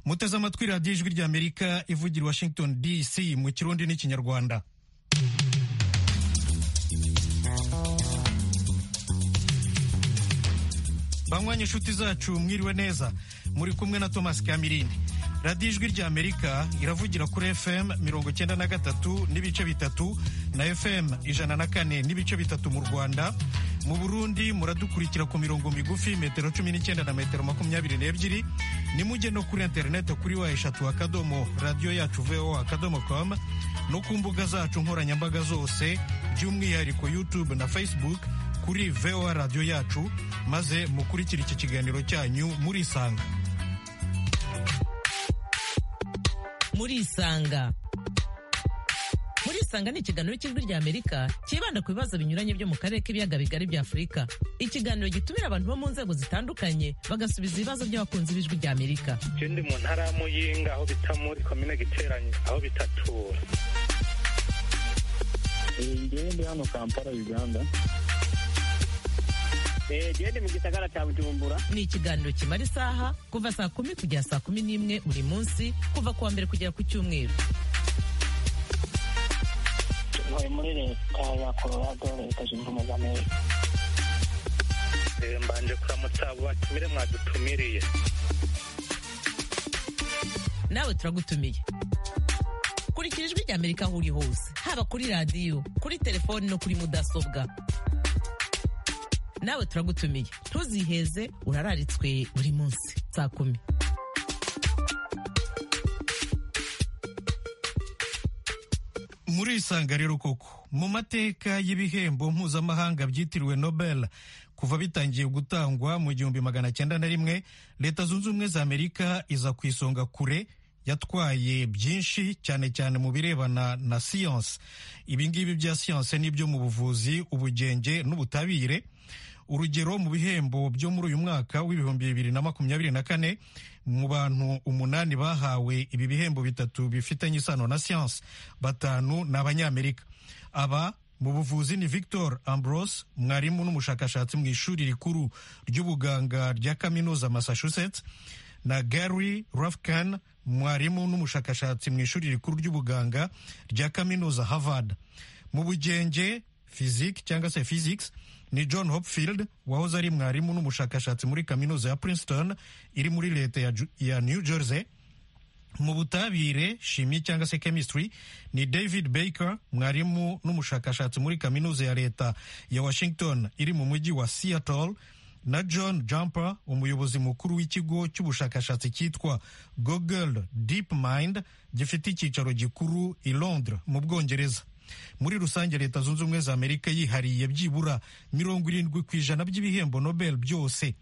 muteze amatwi radiyo ijwi ry'amerika ivugira washington dc mu kirundi n'ikinyarwanda banywanye inshuti zacu mwiriwe neza muri kumwe na thomas kamirindi radiyo ijwi ry'amerika iravugira kuri fm mirongo icyenda na gatatu n'ibice bitatu na fm ijana na kane n'ibice bitatu mu rwanda mu burundi muradukurikira ku mirongo migufi metero cumi n'icyenda na metero makumyabiri n'ebyiri nimujye no kuri interineti kuri wa eshatu akadomo radiyo yacu voa akadomo com no ku mbuga zacu nkoranyambaga zose by'umwihariko youtube na facebook kuri voa radiyo yacu maze mukurikire iki kiganiro cyanyu murisanga murisanga murisanga ni ikiganiro cy'ijwi ry'amerika cyibanda ku bibazo binyuranye byo mu karere k'ibiyaga bigari bya afurika ikiganiro gitumira abantu bo mu nzego zitandukanye bagasubiza ibibazo by'abakunzi b'ijwi ry'amerika je ndi mu ntara ya muyinga aho bita muri komine giteranye aho bita tura ngewe ndi hano kampala uganda jewe ndi mu gisagara cya bujumbura ni ikiganiro kimara isaha kuva saa kumi kugera saa kumi n'imwe buri munsi kuva ku wa mbere kugera ku cyumweru ntuye muri leta ya colorado leta zunze ubumwe za amerika Eh, mbanje kuramutsa abo batumire mwadutumiriye nawe turagutumiye kurikira ijwi ry'amerika aho uri hose haba kuri radiyo kuri telefoni no kuri mudasobwa nawe turagutumiye ntuziheze urararitswe buri munsi saa kumi muri isanga rero koko mu mateka y'ibihembo mpuzamahanga byitiriwe nobel kuva bitangiye gutangwa mu gihumbi magana cyenda na rimwe leta zunze ubumwe za amerika iza ku isonga kure yatwaye byinshi cyane cyane mu birebana na siyansi ibingibi bya siyansi n'ibyo mu buvuzi ubugenge n'ubutabire urugero mu bihembo byo muri uyu mwaka w'ibihumbi bibiri na makumyabiri na kane mu bantu umunani bahawe ibi bihembo bitatu bifitanye isano na siyansi batanu ni abanyamerika aba mu buvuzi ni victor ambrose mwarimu n'umushakashatsi mu ishuri rikuru ry'ubuganga rya kaminuza massachusetts na gary rafkan mwarimu n'umushakashatsi mu ishuri rikuru ry'ubuganga rya kaminuza harvard mu bugenge physique cyangwa se physics ni john hopfield wahoze ari mwarimu n'umushakashatsi muri kaminuza ya princeton iri muri leta ya, Ju- ya new jersey mu butabire shimi cyangwa se chemistry ni david baker mwarimu n'umushakashatsi muri kaminuza ya leta ya washington iri mu mujyi wa seattle na john jumper umuyobozi mukuru w'ikigo cy'ubushakashatsi cyitwa google deep mind gifite icyicaro gikuru i londres mu bwongereza muri rusange leta zunze ubumwe za amerika yihariye byibura mirongo irindwi ku ijana by'ibihembo nobel byose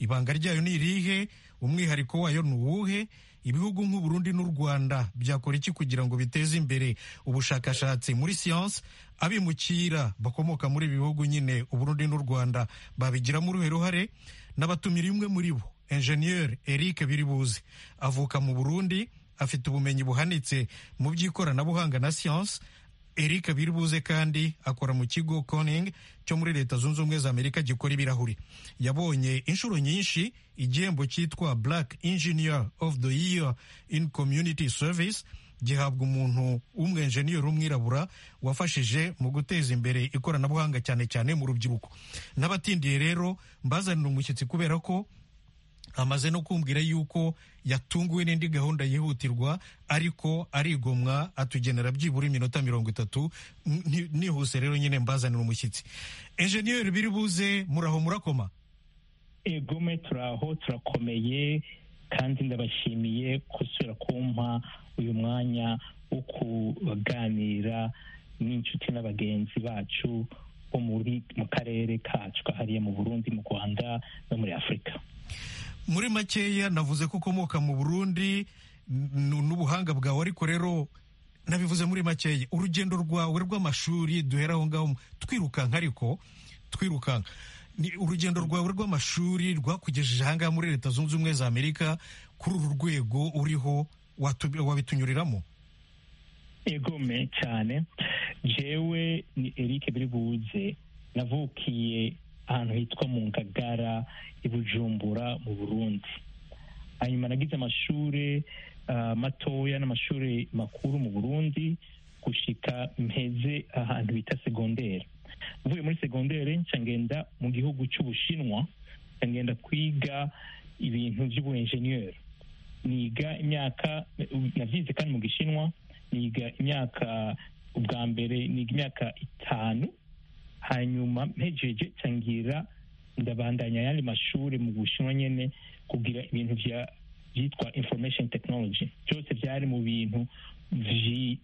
ibanga ryayo ni irihe umwihariko wayo ni uwuhe ibihugu nk'u Burundi n'u rwanda byakora iki kugira ngo biteze imbere ubushakashatsi muri siyansi abimukira bakomoka muri ibi bihugu nyine u Burundi n'u rwanda babigiramo uruhe ruhare n'abatumira imwe muri bo enjeniyeri eric biribuzi avuka mu burundi afite ubumenyi buhanitse mu by'ikoranabuhanga na siyansi Eric Biribuze kandi akora mu kigo Corning cyo muri Leta Zunze Ubumwe za Amerika gikora ibirahuri. Yabonye inshuro nyinshi igihembo cyitwa Black Engineer of the Year in Community Service gihabwa umuntu w'umwenjeniyeri w'umwirabura wafashije mu guteza imbere ikoranabuhanga cyane cyane mu rubyiruko. N'abatindiye rero mbazanira umushyitsi kubera ko amaze no kumbwira yuko yatunguwe n'indi gahunda yihutirwa ariko arigomwa atugenera byibura iminota mirongo itatu Ni- nihuse rero nyine mbazanira umushyitsi enjeniyeri biri buze muraho murakoma egome turaho turakomeye kandi ndabashimiye gusubira kumpa uyu mwanya wo kuganira n'inshuti n'abagenzi bacu bo muri mu karere kacu kahariye mu burundi mu rwanda no muri afurika muri makeya navuze ko ukomoka mu burundi n- n'ubuhanga bwawe ariko rero nabivuze muri makeya urugendo rwawe rw'amashuri duhera aho ngaho twirukanka ariko twirukanka ni urugendo rwawe rw'amashuri rwakugejeje aha ngaha muri leta zunze ubumwe za amerika kuri uru rwego uriho watu- wabitunyuriramo egome cyane jewe ni eric biribuze navukiye ahantu hitwa mu ngagara i bujumbura mu burundi hanyuma nagize amashuri ah, matoya n'amashuri makuru mu burundi gushika mpeze ahantu bita segondere mvuye muri segondere nca ngenda mu gihugu cy'ubushinwa nca ngenda kwiga ibintu by'ubuenjeniyeri niga imyaka navyize kandi mu gishinwa niga imyaka ubwa mbere niga imyaka itanu hanyuma mpejeje cangira ndabandanya ayandi mashuri mu bushinwa nyene kugira ibintu vya vyitwa information technology byose vyari mu bintu vyi-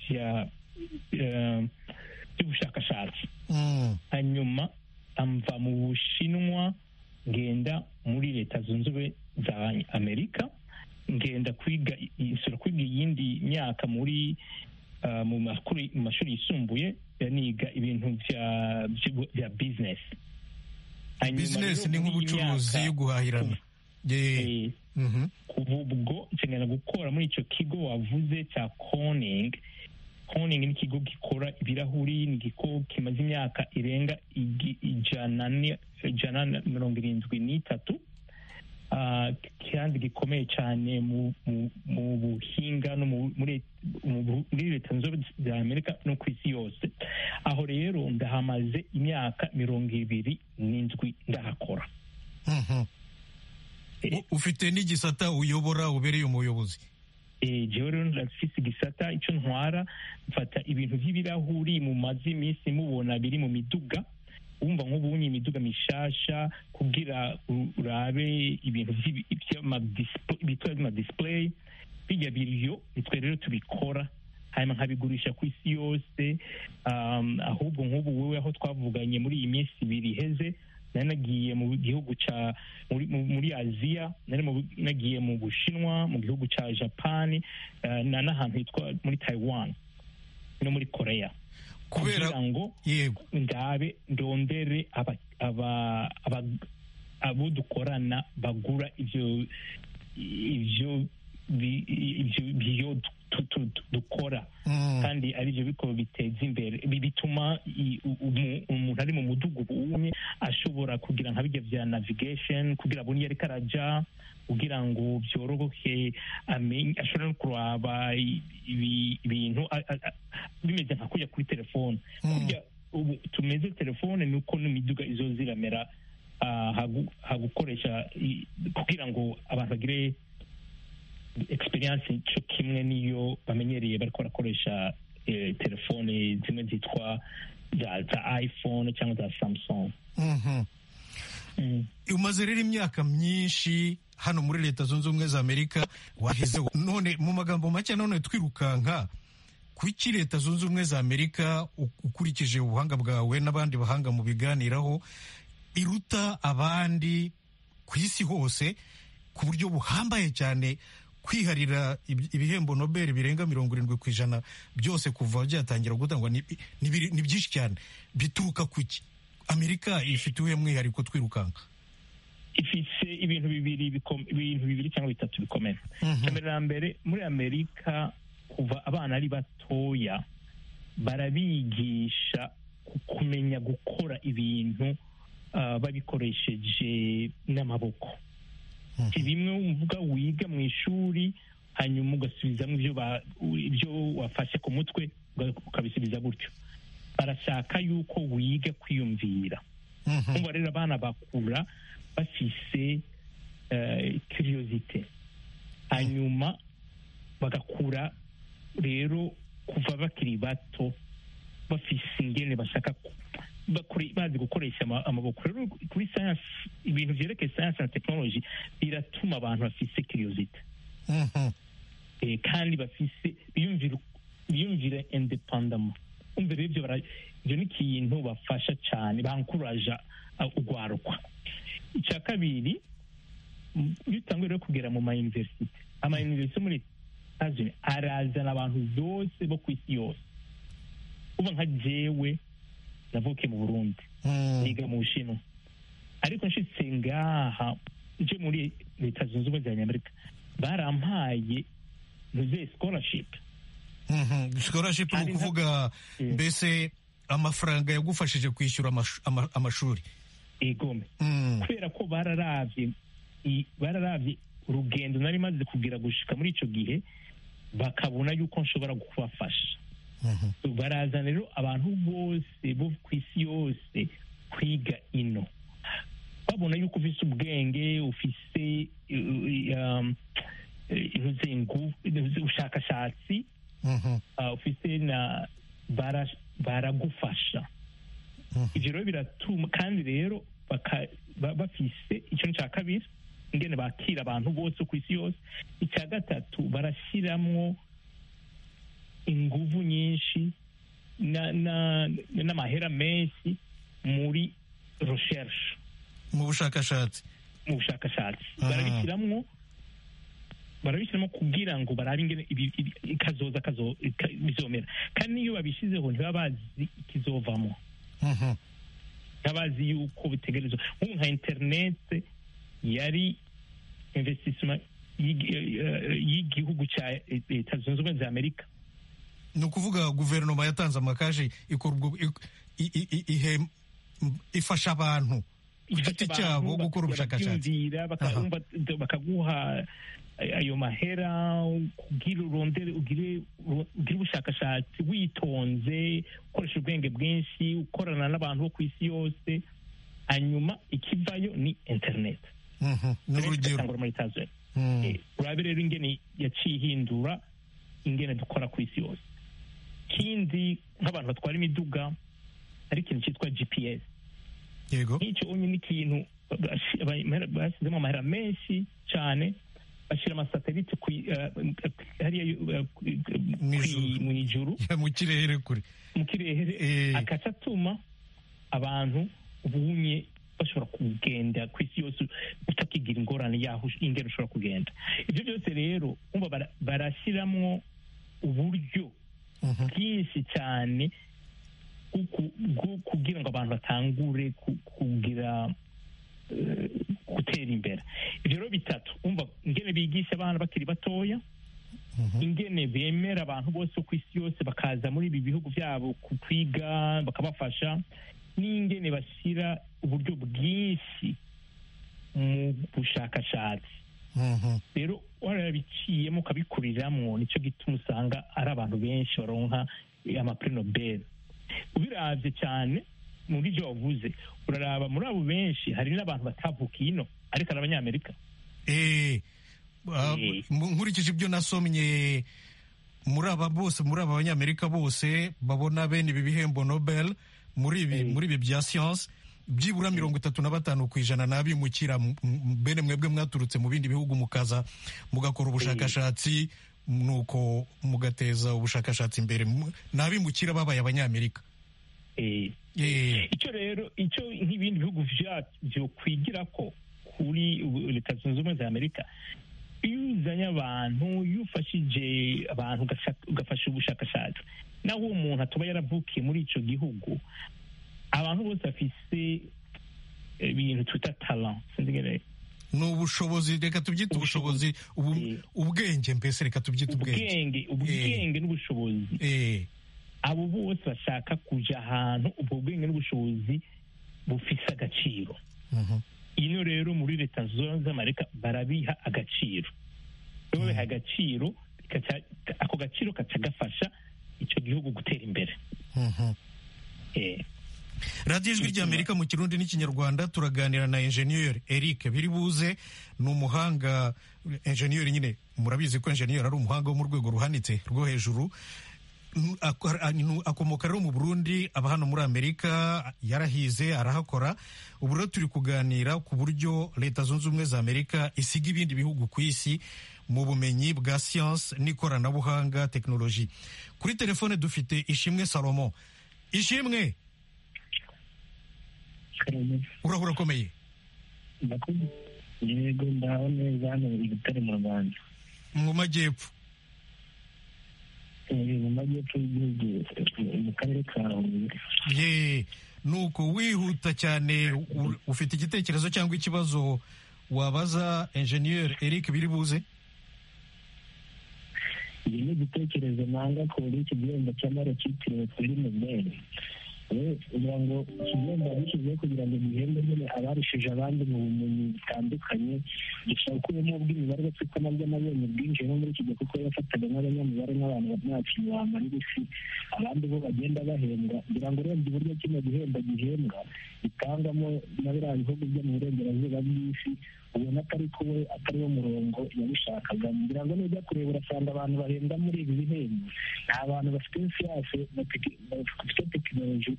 vya eh, vy'ubushakashatsi Mm. hanyuma amva mu bushinwa ngenda muri leta zunze ubumwe za amerika ngenda kwiga insura kwiga iyindi myaka muri ah, mu makuru- mu mashuri yisumbuye ya niga ibintu vya- vya- vya business Hanyuma rero bizinesi ni muri iyi nk'ubucuruzi myaka, yo guhahirana Ye- eh, Mhm. kuva ubwo nshingana gukora muri icyo kigo wavuze cya koning koning ni ikigo gikora ibirahuri ni ikigo kimaze imyaka irenga igi- ijana ni- ijana na mirongo irindwi n'itatu Ah, kandi gikomeye cyane mu mu- mu buhinga no mu- muri mu bu- muri leta zunze ubumwe za amerika no ku isi yose aho rero ndahamaze imyaka mirongo ibiri n'indwi ndahakora Mhm. Eh, U- ufite n'igisata uyobora ubereye umuyobozi Eh, jewe rero ndafise igisata ico ntwara mfata ibintu vy'ibirahuri mu mazi iminsi mubona biri mu miduga wumva nk'ubunye imiduga mishasha kugira u- urabe ibintu vy'ibi- vy'amadispo- bitwa vy'amadisplay birya biryo nitwe rero tubikora hanyuma nkabigurisha ku isi yose um, ahubwo nk'ubu wewe aho twavuganye muri iyi minsi ibiri iheze nari nagiye mu gihugu ca muri, mu- muri aziya nari mu- nagiye mu bushinwa mu gihugu ca japani eh, na n'ahantu hitwa muri taiwan no muri korea kubera kugira ngo yego ndabe ndondere aba- aba- aba- abo dukorana bagura ivyo ivyo bi- ivyo biyo du- du- du- dukora Mm. kandi ari byo biko biteza imbere Bi- bituma i- u- umu- umuntu ari mu mudugudu umwe ashobora kugira nka bijya bya navigation kugira abone iyo ariko araja kugira ngo byorohe amenye ashobora no kuraba i- ibi- ibintu a- a- a- bimeze nka kujya kuri telefone Mm. kurya ubu tumeze telefone ni uko n'imiduga izo ziramera ah, hagu- hagukoresha i- kugira ngo abantu bagire experience cyo kimwe niyo bamenyereye bariko barakoresha eh, telefone zimwe zitwa za za iphone cyangwa za samsung Mhm. mm. umaze rero imyaka myinshi hano muri leta zunze ubumwe za amerika wahezeho none mu magambo make none twirukanka kuki leta zunze ubumwe za amerika u- ukurikije ubuhanga bwawe n'abandi bahanga mu biganiraho iruta abandi ku isi hose ku buryo buhambaye cyane kwiharira ibi- ibihembo nobel birenga mirongo irindwi ku ijana byose kuva byatangira gutangwa ni ni biri- ni byinshi cyane bituruka ku ki amerika ifite uwuhe mwihariko twirukanka ifise ibintu bibiri bikom- ibintu bibiri cyangwa bitatu bikomeye Mhm. mbere na mbere muri amerika kuva abana ari batoya barabigisha ku- kumenya gukora ibintu ah, babikoresheje n'amaboko si bimwe wumva wiga mu ishuri hanyuma ugasubizamo ibyo ba- ibyo wafashe ku mutwe uga- ukabisubiza gutyo barashaka yuko wiga kwiyumvira Mhm. kumva rero abana bakura bafise kiriyozite hanyuma bagakura rero kuva bakiri bato bafise ingene bashaka ku- bakore- bazi gukoresha ama- amaboko rero kuri science ibintu vyerekeye science na technology biratuma abantu bafise kiriyozite Mhm. eh, kandi bafise biyumvira biyumvira independamo umva rero ibyo bara- ibyo ni ikintu bafasha cyane bankuraja urwarukwa icya kabiri m- iyo utanguye rero kugera mu mayuniverisite amayuniverisite muri Estados Unis arazana abantu bose bo ku isi yose uba nka jewe navukiye mu burundi Mhm. niga mu bushinwa ariko nshitse ngaha nje muri leta zunze ubumwe za nyamerika barampaye ntuze scholarship Mhm. scholarship ni Hari na- ukuvuga Yeah. mbese amafaranga yagufashije kwishyura amashu- ama- amashuri igome Mm. kubera ko bararavye i- bararavye urugendo nari maze kugira gushika muri icyo gihe bakabona yuko nshobora kubafasha baraza rero abantu bose bo ku isi yose kwiga ino babona yuko ufise ubwenge ufise eh, um, eh, inuze ingu- inuze ubushakashatsi Mhm. ah, ufise na bara- baragufasha ibyo rero biratuma kandi rero baka- ba- bafise icyo cya kabiri ingene bakira abantu bose ku isi yose icya gatatu barashyiramo inguvu nyinshi na- na- n'amahera menshi muri recherche mu bushakashatsi mu bushakashatsi Ah. barabishyiramo barabishyiramo kugira ngo barabe ingene ibi- ibi- ikazoza kazo- ika- bizomera kandi n'iyo babishyizeho ntibaba bazi ikizovamo Mhm. ntabazi yuko bitegerezwa nk'ubu nka interinete yari investissement y'igi- eh, y'igihugu cya leta zunze ubumwe za amerika ni ukuvuga guverinoma yatanze amakashi ikorwa i- i- i- i- ihe- ifasha abantu ku giti cyabo gukora ubushakashatsi bakabyumvira Aha. bakakumva- bakaguha ayo mahera kugira urondere ugire ugire ubushakashatsi witonze ukoresha ubwenge bwinshi ukorana n'abantu bo ku isi yose hanyuma ikivayo ni interineti Mhm. ni urugero Atangura muri Estados Unis. Mhm. Eh, urabe rero ingene yaciye ihindura ingene dukora ku isi yose kindi nk'abantu batwara imiduga hari ikintu cyitwa gps yego nk'icyo unye ni ikintu bashi- amahera- bashyizemo amahera menshi cyane bashyira amasatelite ku i- eh, hariya eh, ku i- Mw'ijuru. mu ijuru Ya, mu kirere kure mu kirere Eh. akaca atuma abantu bunye bashobora kugenda ku isi yose utakigira ingorane yaho ingero ushobora kugenda ibyo byose rero umva bara- barashyiramo uburyo Mhm. bwinshi cyane bwo ku- bwo kugira ngo abantu batangure ku- kugira eh, gutera imbere ibyo rero bitatu umva ingene bigisha abana bakiri batoya ingene bemera abantu bose ku isi yose bakaza muri ibi bihugu byabo ku kwiga bakabafasha n'ingene bashyira uburyo bwinshi mu bushakashatsi Mhm. rero warabiciyemo ukabikuriramo nicyo gituma usanga ari abantu benshi baronka eh, amapri nobel ubiravye cyane muri byo wavuze uraraba muri abo benshi hari n'abantu batavukiye ino ariko ari abanyamerika Eh, ah, Eh. mu- nkurikije ibyo nasomye muri aba bose muri aba banyamerika bose babona bene ibi bihembo nobel muri ibi Eh. muri ibi bya siyanse byibura mirongo itatu na batanu ku ijana n'abimukira m- m- bene mwebwe mwaturutse mu bindi bihugu mukaza mugakora ubushakashatsi nuko mugateza ubushakashatsi imbere Mu- ni abimukira babaye abanyamerika Eh, Eh, icyo rero icyo nk'ibindi bihugu vyacu vyokwigira ko kuri ubu- leta zunze ubumwe za amerika iyo uzanye abantu iyo ufashije abantu ugashaka- ugafasha ubushakashatsi naho uwo muntu atuba yaravukiye muri ico gihugu abantu bose bafise ibintu twita talent sinzi ingene- ni ubushobozi reka tubyite ubushobozi ubu- Eh. ubwenge mbese reka tubyite ubwenge ubwenge ubwenge n'ubushobozi Eh. abo bose bashaka kuja ahantu ubwo bwenge n'ubushobozi bufise agaciro Mhm. ino rero muri leta zunze z'amerika barabiha agaciro iyo babiha agaciro gaca- ako gaciro kaca gafasha icyo gihugu gutera imbere Mhm. Eh, radiyo ijwi rya amerika mu kirundi n'ikinyarwanda turaganira na enjeniyeri eric biribuze ni umuhanga enjeniyeri nyine murabizi ko enjeniyeri ari umuhanga wo mu rwego ruhanitse rwo hejuru N- ak- a- nu- akomoka rero mu burundi aba hano muri amerika yarahize arahakora ubu rero turi kuganira ku buryo leta zunze ubumwe za amerika isiga ibindi bihugu ku isi mu bumenyi bwa siyanse n'ikoranabuhanga tekinoloji kuri telefone dufite ishimwe salomo ishimwe uraho urakomeye Ndakumva. yego ndaho neza hano buri gutare mu rwanda mu majyepfo Eh, mu majyepfo y'igihugu eh, mu karere ka huye ye nuko wihuta cyane u- ufite igitekerezo cyangwa ikibazo wabaza enjeniyeri eric biribuze iki ni igitekerezo nanga kuri iki gihembo cy'amara cyitiriwe kuri nobel kugira ngo ikigomba dushyizeho kugira ngo duhembe nyine abarushije abandi mu bumenyi butandukanye dushobora kubamo ubw'imibare bapfukama by'amabere bwinjiyemo muri iki gihe kuko yafataga nk'abanyamibare nk'abantu bamwakira ibihangano n'ibisi abandi bo bagenda bahembwa kugira ngo urebye uburyo kino gihembo gihembwa gitangwamo na biriya bihugu byo mu burengerazuba bw'isi ubona atari kuwe atari wo murongo yabishakaga ngira ngo nujya kureba urasanga abantu bahembwa muri ibi bihembo ni abantu bafite siyasi bafite tekinoloji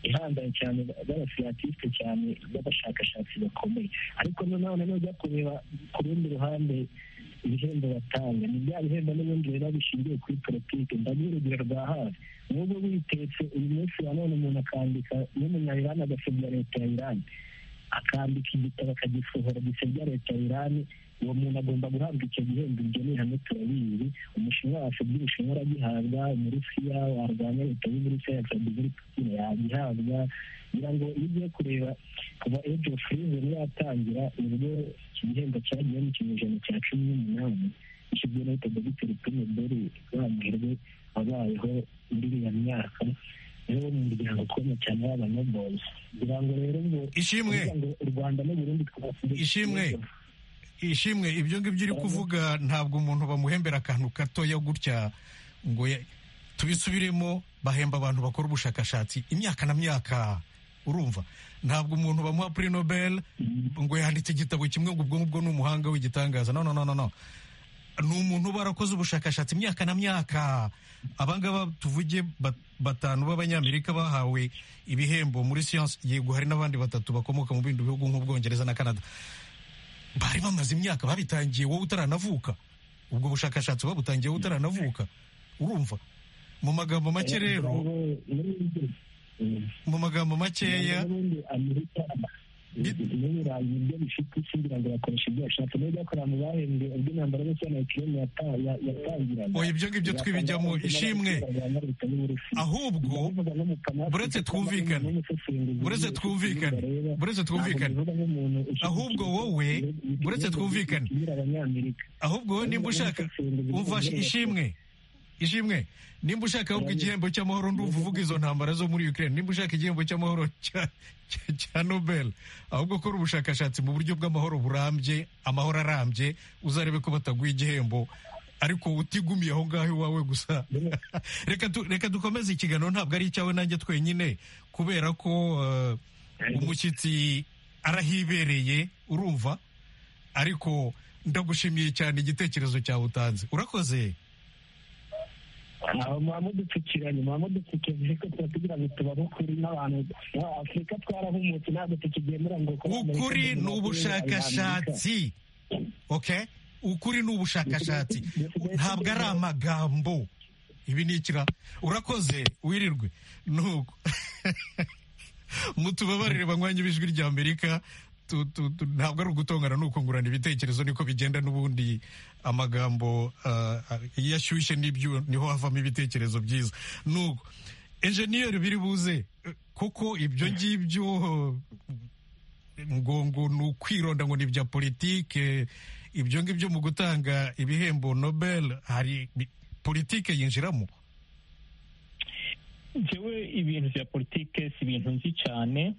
ihambaye cyane b'abasiyatisite cyane b'abashakashatsi bakomeye ariko nanone nujya kureba ku rundi ruhande ibihembo batanga ni bya bihembo n'ubundi biba bishingiye kuri politiki ndaguha urugero rwa hafi n'ubwo witetse uyu munsi wa none umuntu akandika n'umunyayirani agasebya leta ya irani akambika igitabo akagisohora gisebya leta ya irani uwo muntu agomba guhabwa icyo gihembo ibyo ni ihame turabizi umushinwa wasebye ubushinwa aragihabwa umurusiya warwanya leta y'uburusiya yasabye muri putin yagihabwa kugira ngo iyo ugiye kureba kuva ejo furize yatangira uburyo iki gihembo cyagiye mu kinyejana cya cumi n'umunani gishyizwe na leta dogiteri pineberi bamuherwe wabayeho muri iriya myaka rero mu muryango ukomeye cyane w'abanobozi kugira ngo rero ngo ishimwe u rwanda n'u burundi twabasigaye ishimwe ishimwe ibyo ngibyo uri kuvuga ntabwo umuntu bamuhembera akantu gatoya gutya ngo ya- tubisubiremo bahemba abantu bakora ubushakashatsi imyaka na myaka urumva ntabwo umuntu bamuha puri nobel ngo yanditse igitabo kimwe ngo ubwo ngubwo ni umuhanga w'igitangaza no no no no no ni umuntu uba warakoze ubushakashatsi imyaka na myaka abangaba tuvuge ba- batanu b'abanyamerika bahawe ibihembo muri siyansi yego hari n'abandi batatu bakomoka mu bindi bihugu nk'ubwongereza na canada bari bamaze imyaka babitangiye wowe utaranavuka ubwo bushakashatsi babutangiye wowe utaranavuka urumva mu magambo make rero mu magambo makeya n'ubundi amerika n'ibirayi nibyo bifite isi ngira ngo bakoresha ibyo bashatse niyo byakorewe mu bahembwe ubwo intambara yose ya nayikiriyeni yatangiraga oya ibyo ngibyo twibijyamo ishimwe ahubwo buretse twumvikane, buretse twumvikane, buretse twumvikane, ahubwo wowe, buretse twumvikane, ahubwo wowe nimba ushaka umva ishimwe ishimwe nimba ushaka ahubwo igihembo cy'amahoro ndumva uvuga izo ntambara zo muri Ukraine nimba ushaka igihembo cy'amahoro cya- cya- cya Nobel ahubwo kora ubushakashatsi mu buryo bw'amahoro burambye amahoro arambye uzarebe ko bataguha igihembo ariko utigumiye aho ngaho iwawe gusa reka tu- reka dukomeze ikiganiro ntabwo ari icyawe nanjye twenyine kubera ko eh, umushyitsi arahibereye urumva ariko ndagushimiye cyane igitekerezo cyawe utanze urakoze aho muba mudupfukiranye muba mudupfukiranye ariko tuba tugira ngo tubabe ukuri n'abantu ba afurika twarahumutse ntabwo tukigendera ngo kuba Amerika ukuri ni tugomba kuba Abanyamerika. ubushakashatsi ok ukuri ni ubushakashatsi ntabwo ari amagambo ibi ni ikira urakoze wirirwe nuko mutubabarire banywanyi b'ijwi rya amerika tu- tu- tu- ntabwo ari ugutongana ni ukungurana ibitekerezo niko bigenda n'ubundi amagambo ah, ah, iyo ashyushye n'ibyo niho havamo ibitekerezo byiza nuko enjeniyeri biri buze eh, kuko ibyo ngibyo ngo ngo ni ukwironda ngo ni ibya politike ibyo ngibyo mu gutanga ibihembo nobel hari bi- politike yinjiramo njyewe ibintu bya politike si ibintu nzi cyane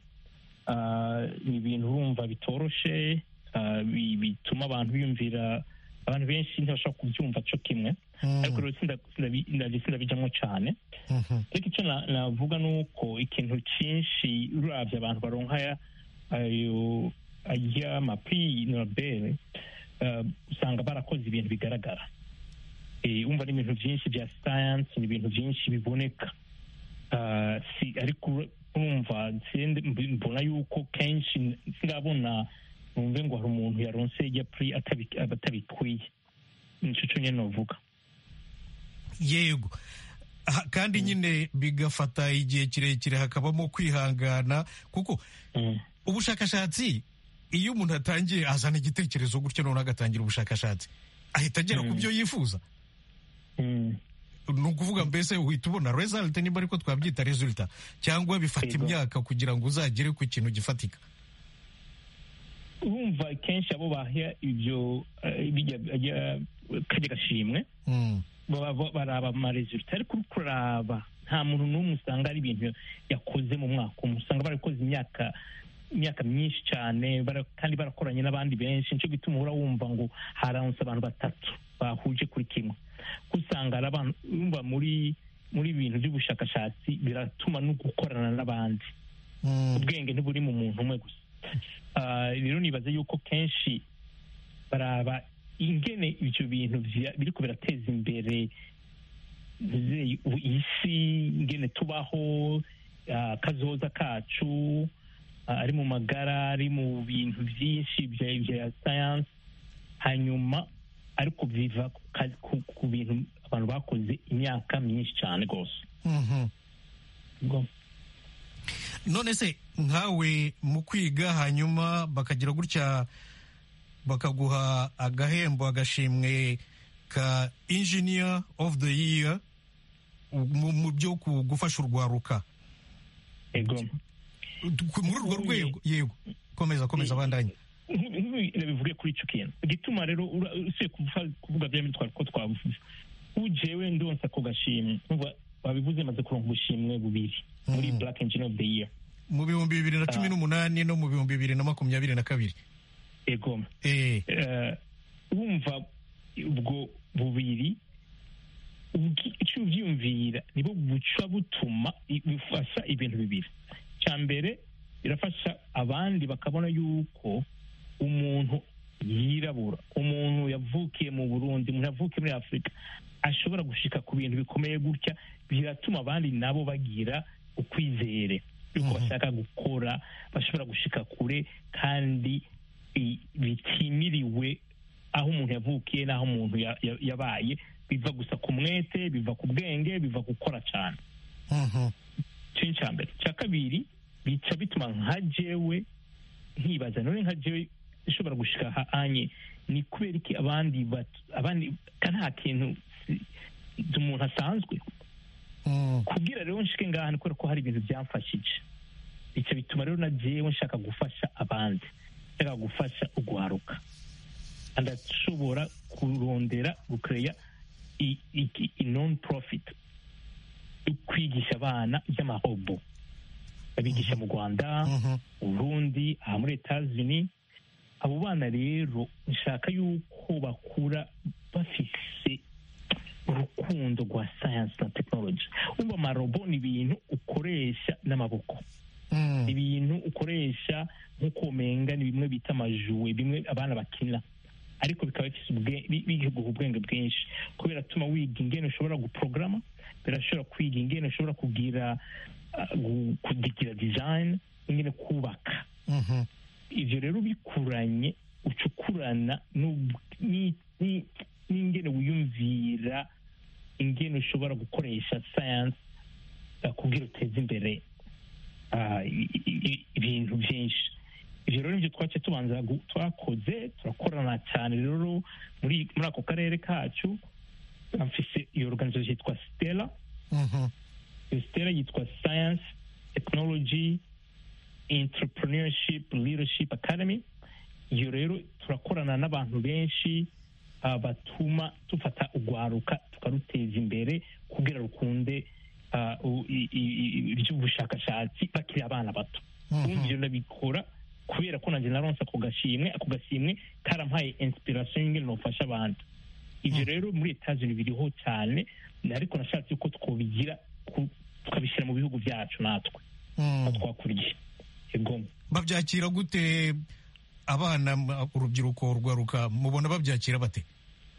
Ah, ni ibintu urumva bitoroshe ah, bi- bituma abantu biyumvira abantu benshi ntibashobora kubyumva cyo kimwe ariko rero sinda- sindabi- ndabi- sindabijyamo cyane Mhm. ariko icyo na- navuga ni uko ikintu cyinshi urabye abantu baronka aya- ayo y'amapiri nobel eh, usanga barakoze ibintu bigaragara Eh, umva ni ibintu byinshi bya siyansi ni ibintu byinshi biboneka Ah, si ariko ur- urumva sende- mb- mbona yuko kenshi singabona numve ngo hari umuntu yaronse ijya puri atabi- aba atabikwiye nicyo cyo nyine navuga yego Ah, kandi nyine bigafata igihe kirekire hakabamo kwihangana kuko Mm. ubushakashatsi iyo umuntu atangiye azana igitekerezo gutyo noneho agatangira ubushakashatsi ahita agera ku Mm. byo yifuza Mm. ni ukuvuga mbese uhita ubona result niba ariko twabyita resulta cyangwa bifata Yego. imyaka kugira ngo uzagere ku kintu gifatika urumva kenshi abo baha ibyo eh, bijya- bijya- kajya gashimwe Mm. baba- baraba amaresulta ariko uri kuraba nta muntu n'umwe usanga ari ibintu yakoze mu mwaka umwe usanga barakoze imyaka imyaka myinshi cyane bara- kandi barakoranye n'abandi benshi nicyo gituma uhora wumva ngo haramutse abantu batatu bahuje kuri kimwe kuko usanga hari abantu wumva muri muri ibintu by'ubushakashatsi biratuma no gukorana n'abandi Mm. ubwenge ntiburi mu muntu umwe gusa Ah, rero nibaza yuko kenshi baraba ingene ibyo bintu vya- biriko birateza imbere zey- u- isi ingene tubaho ah, kazoza kacu ah, ari mu magara ari mu bintu byinshi bya- bya sayansi hanyuma ariko biva ku ka- ku- ku bintu abantu bakoze imyaka myinshi cyane rwose Mhm. Ubwo- none se nkawe mu kwiga hanyuma bakagira gutya bakaguha agahembo agashimwe ka engineer of the year mu mu byo ku- gufasha urwaruka Ego. Ku- muri urwo rwego yego komeza komeza abandanye bivuge kuri icyo kintu igituma rero ura- usiye kuvuga- kuvuga bya bindi twari ko twavuze ujewe ndonsa ako gashimwe Urumva babivuze maze kuronka ubushimwe bubiri muri Mhm. black engine of the year mu bihumbi bibiri na cumi n'umunani no mu bihumbi bibiri na makumyabiri na kabiri egoma Eh, Eh, wumva ubwo bubiri ubwi- icyo ubyiyumvira nibwo buca butuma i- bufasha ibintu bibiri cya mbere birafasha abandi bakabona yuko umuntu yirabura umuntu yavukiye mu burundi umuntu yavukiye muri afurika ashobora gushika ku bintu bikomeye gutya biratuma abandi nabo bagira ukwizere yuko Mhm. bashaka gukora bashobora gushika kure kandi bi- bitimiriwe aho umuntu yavukiye n'aho umuntu ya- ya- yabaye biva gusa ku mwete biva ku bwenge biva gukora cyane mhm, ikintu cya mbere icya kabiri bica bituma nka jewe nkibaza none nka jewe ishobora gushika ha- anye ni kubera iki abandi bat- abandi ka nta kintu si- umuntu asanzwe mm, kubwira rero nshike ngaha ni kubera ko hari ibintu byamfashije icyo bituma rero na jewe nshaka gufasha abandi nshaka gufasha uguharuka ndashobora kurondera gukeya i, i, i- i non profit yo kwigisha abana iby'amahobo abigisha mu rwanda mhm, uburundi aha muri etazini abo bana rero nshaka yuko bakura bafise urukundo rwa sayansi na tekinoloji wumva amarobo ni ibintu ukoresha n'amaboko mm, ibintu ukoresha nk'uko womenga ni bimwe bita amajuwe bimwe abana bakina ariko bikaba bifise ubwe- bi- biguha ubwenge bwinshi ko biratuma wiga ingene ushobora guporograma birashobora kwiga ingene ushobora kugira ah, gu- kugira design ingene kubaka mhm, ivyo rero bikuranye ucukurana n'ub- ni- ni- n'ingene wiyumvira ingene ushobora gukoresha sayansi kugira uteze imbere ah, i- i- i- ibintu byinshi ivyo rero nivyo twace tubanza gu- twakoze turakorana cyane rero muri muri ako karere kacu mfise iyo organisation yitwa stella mhm, iyo stella yitwa science technology entrepreneurship leadership academy iyo rero turakorana n'abantu benshi ah, batuma dufata urwaruka tukaruteza imbere kugira rukunde ah, u- i- i- i- iby'ubushakashatsi bakiri abana bato mhm, ubundi ibyo ndabikora kubera ko nanjye naronse ako gashimwe ako gashimwe karampaye inspiration y'ingene nofasha abantu ibyo Mhm. rero muri etageni biriho cyane ariko nashatse ko twobigira ku- tukabishyira mu bihugu byacu natwe mm. twakuriye yego babyakira gute abana m- urubyiruko rwaruka mubona babyakira bate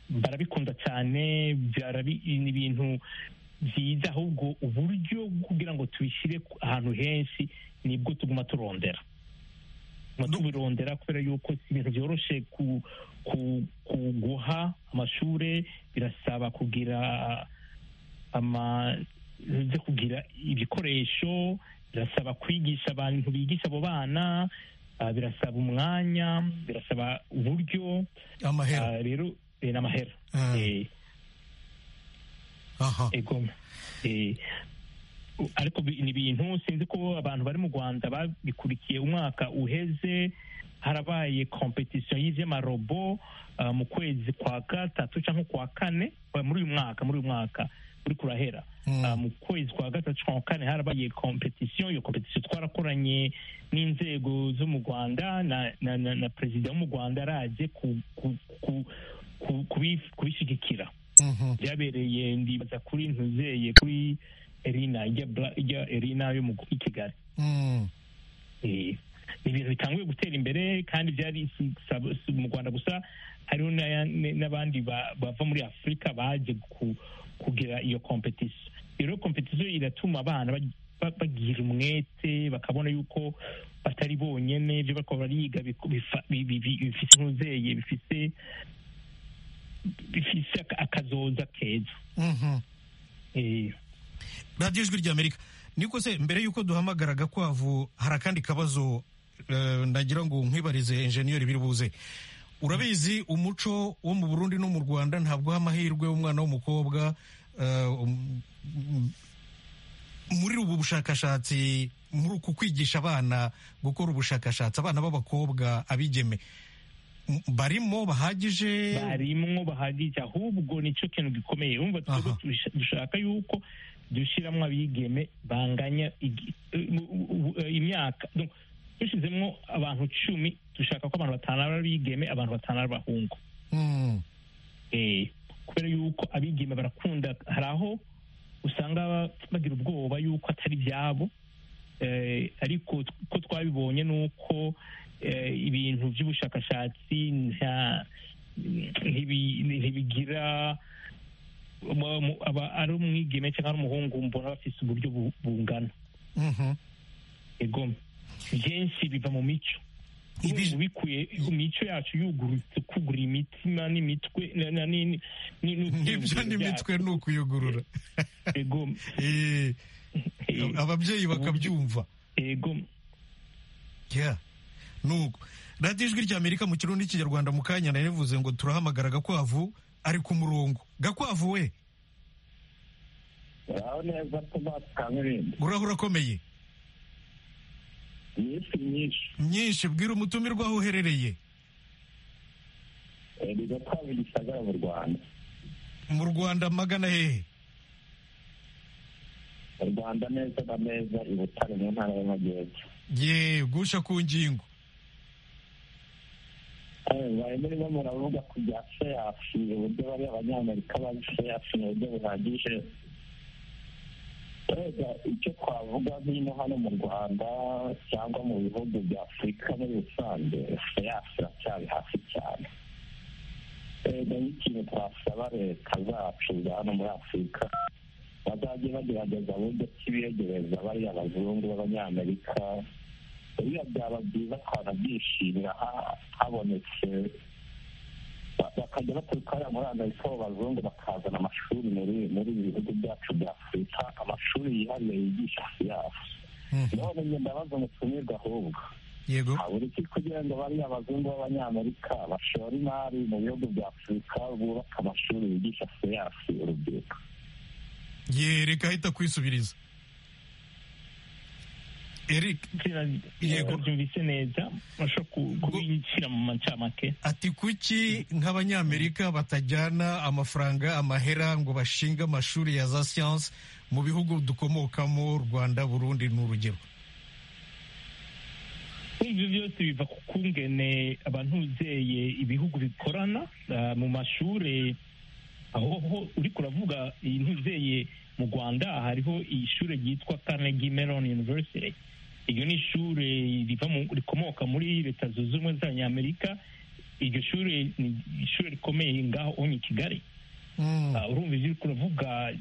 barabikunda cyane byarabi- ni ibintu byiza ahubwo uburyo bwo kugira ngo tubishyire ku- ahantu henshi nibwo tuguma turondera tuguma No. tubirondera kubera yuko si ibintu byoroshe ku- ku- kuguha amashuri birasaba kugira ama ze kugira ibikoresho birasaba kwigisha abantu bigisha abo bana ah, birasaba umwanya birasaba uburyo amahera Ah, rero eh, n'amahera Ah. Eh, aha ego Eh, u- ariko bi- ni ibintu sinzi ko abantu bari mu rwanda babikurikiye umwaka uheze harabaye kompetisiyo y'ivy'amarobo ah, mu kwezi kwa gatatu cyangwa kwa kane ah, muri uyu mwaka muri uyu mwaka uriko urahera Ah, mu kwezi kwa gatatu kwa kane harabaye kompetisiyo iyo kompetisiyo twarakoranye n'inzego zo mu rwanda na, na, na, na perezida wo mu rwanda araje ku- ku- ku- ku- kubi- kubishyigikira Mhm. byabereye ndibaza kuri ntuzeye kuri erina ijya Bra- ijya erina yo mu i kigali Mm. Eh, ni ibintu bitanguye gutera imbere kandi byari si- sa- si mu rwanda gusa hariho n'aya- n- n'abandi ba- bava muri afurika baje ku- kugira iyo kompetisiyo rero kompetisiyo iratuma abana bag- ba- bagira umwete bakabona yuko batari bonyene ibyo bariko bariga biku- bifa- bi- bi- bi- bifise nk'uzeye bifise bifise aka- akazoza keza Mhm. Eh, radiyo ijwi ry'amerika niko se mbere y'uko duhamagara gakwavu hari akandi kabazo eh, nagira ngo nkwibarize enjeniyeri biri buze urabizi umuco wo mu burundi no mu rwanda ntabwo amahirwe umwana w'umukobwa eh, um- um- muri ubu bushakashatsi muri uku kwigisha abana gukora ubushakashatsi abana b'abakobwa abigeme m- barimo bahagije barimwo bahagije ahubwo nicyo kintu gikomeye urumva twebwe Aha. tush- dushaka yuko dushyiramo abigeme banganya igi- u- u- u- u- imyaka Donc, dushyizemo abantu cumi dushaka ko abantu batanu ari abigeme abantu batanu ari abahungu Mm, Eh, kubera yuko abigeme barakunda hari aho usanga ba- bagira ubwoba yuko atari ibyabo Eh, ariko t- ko twabibonye ni uko eh, ibintu by'ubushakashatsi nta- ntibi- ntibigira mu- mu- aba- ari umwigeme cyangwa ari umuhungu mbona bafite uburyo bu- bungana mhm. egome byinshi biva mu mico Ibi- Ubu bikuye mu mico yacu yugurutse kugura imitima n'imitwe na- na- ni- ni- ni- Ibyo n'imitwe ni ukuyugurura Egome. Eh, ababyeyi bakabyumva Egome. Yeah. nuko radiyo ijwi ry'amerika mu kirundi n'ikinyarwanda mu kanya narivuze ngo turahamagara gakwavu ari ku murongo gakwavu we aho neza tuba tukamurinde urahura akomeye iminsi myinshi myinshi bwira umutumirwa aho uherereye bigatwara igisagara mu rwanda mu rwanda magana hehe mu rwanda neza na neza i butare mu ntara y'amajyepfo ye gusha ku ngingo bari murimo muravuga ku bya feyafi uburyo bari abanyamerika bari feyafi mu buryo buhagije rega icyo twavuga nk'ino hano mu rwanda cyangwa mu bihugu bya afurika muri rusange feyafi iracyari hasi cyane rega nk'ikintu twasaba leta zacu za hano muri afurika bazajye bagerageza buryo kibiregereza bariya abazungu b'abanyamerika biriya byaba byiza twanabyishimira ha- habonetse ba- bakajya baturuka hariya muri amerika abo bazungu bakazana amashuri muri muri ibi bihugu byacu bya afurika amashuri yihariye yigisha siyansi Mhm. none njye ndabaza umutumirwa ahubwo yego habura iki kugira ngo bariya abazungu b'abanyamerika bashora imari mu bihugu bya afurika bubaka amashuri yigisha siyansi urubyiruko ye reka ahita kwisubiriza eric Sina- Yego. Mbyumvise neza urashobora ku- kubishyira mu macamake ati kuki nk'abanyamerika batajyana amafaranga amahera ngo bashinge amashuri ya za siyansi mu bihugu dukomokamo rwanda burundi ni urugero ibyo byose biva ku kungene abantu uzeye ibihugu bikorana ah, mu mashuri aho ho uri kuravuga iyi ntuzeye mu rwanda hariho ishuri ryitwa carnegie mellon university iryo ni ishuri riva mu- rikomoka muri leta zunze ubumwe z'abanyamerika iryo shuri ni ishuri rikomeye ngaho onye i kigali Mm. Ah, urumva ibyo uri kuravuga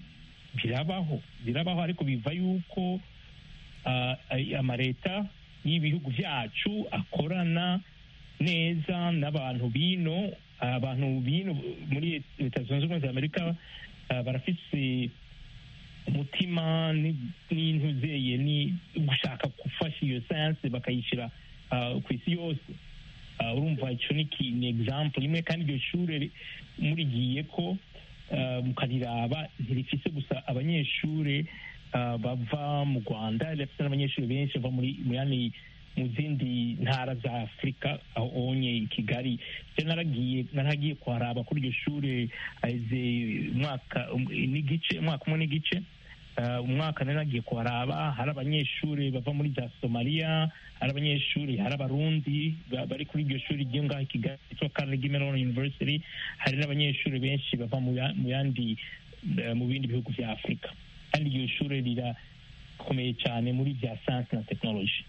birabaho birabaho ariko biva yuko ah, ay- amareta y'ibihugu byacu akorana neza n'abantu bino abantu bino muri leta zunze ubumwe za amerika ah, barafise umutima ni- n'intuzeye ni gushaka gufasha iyo sayanse bakayishyira ah, ku isi yose Ah, urumva icyo ni ki- ni example imwe kandi iryo shuri ri- murigiye ko ah, mukariraba ntirifise gusa abanyeshuri ah, bava mu rwanda rirafise n'abanyeshuri benshi bava muri muri yani mu zindi ntara za afurika aho onye i kigali se naragiye naragiye kuharaba kuri iryo shuri haheze umwaka n'igice umwaka umwe n'igice Uh, umwaka nari nagiye kuharaba hari abanyeshuri bava muri za somaliya hari abanyeshuri hari abarundi ba- bari kuri iryo shuri ryo ngaho i kigali ryitwa carnegie mellon university hari n'abanyeshuri benshi bava mu ya- mu yandi eh, mu bindi bihugu bya afurika kandi iryo shuri rirakomeye cyane muri bya science na technology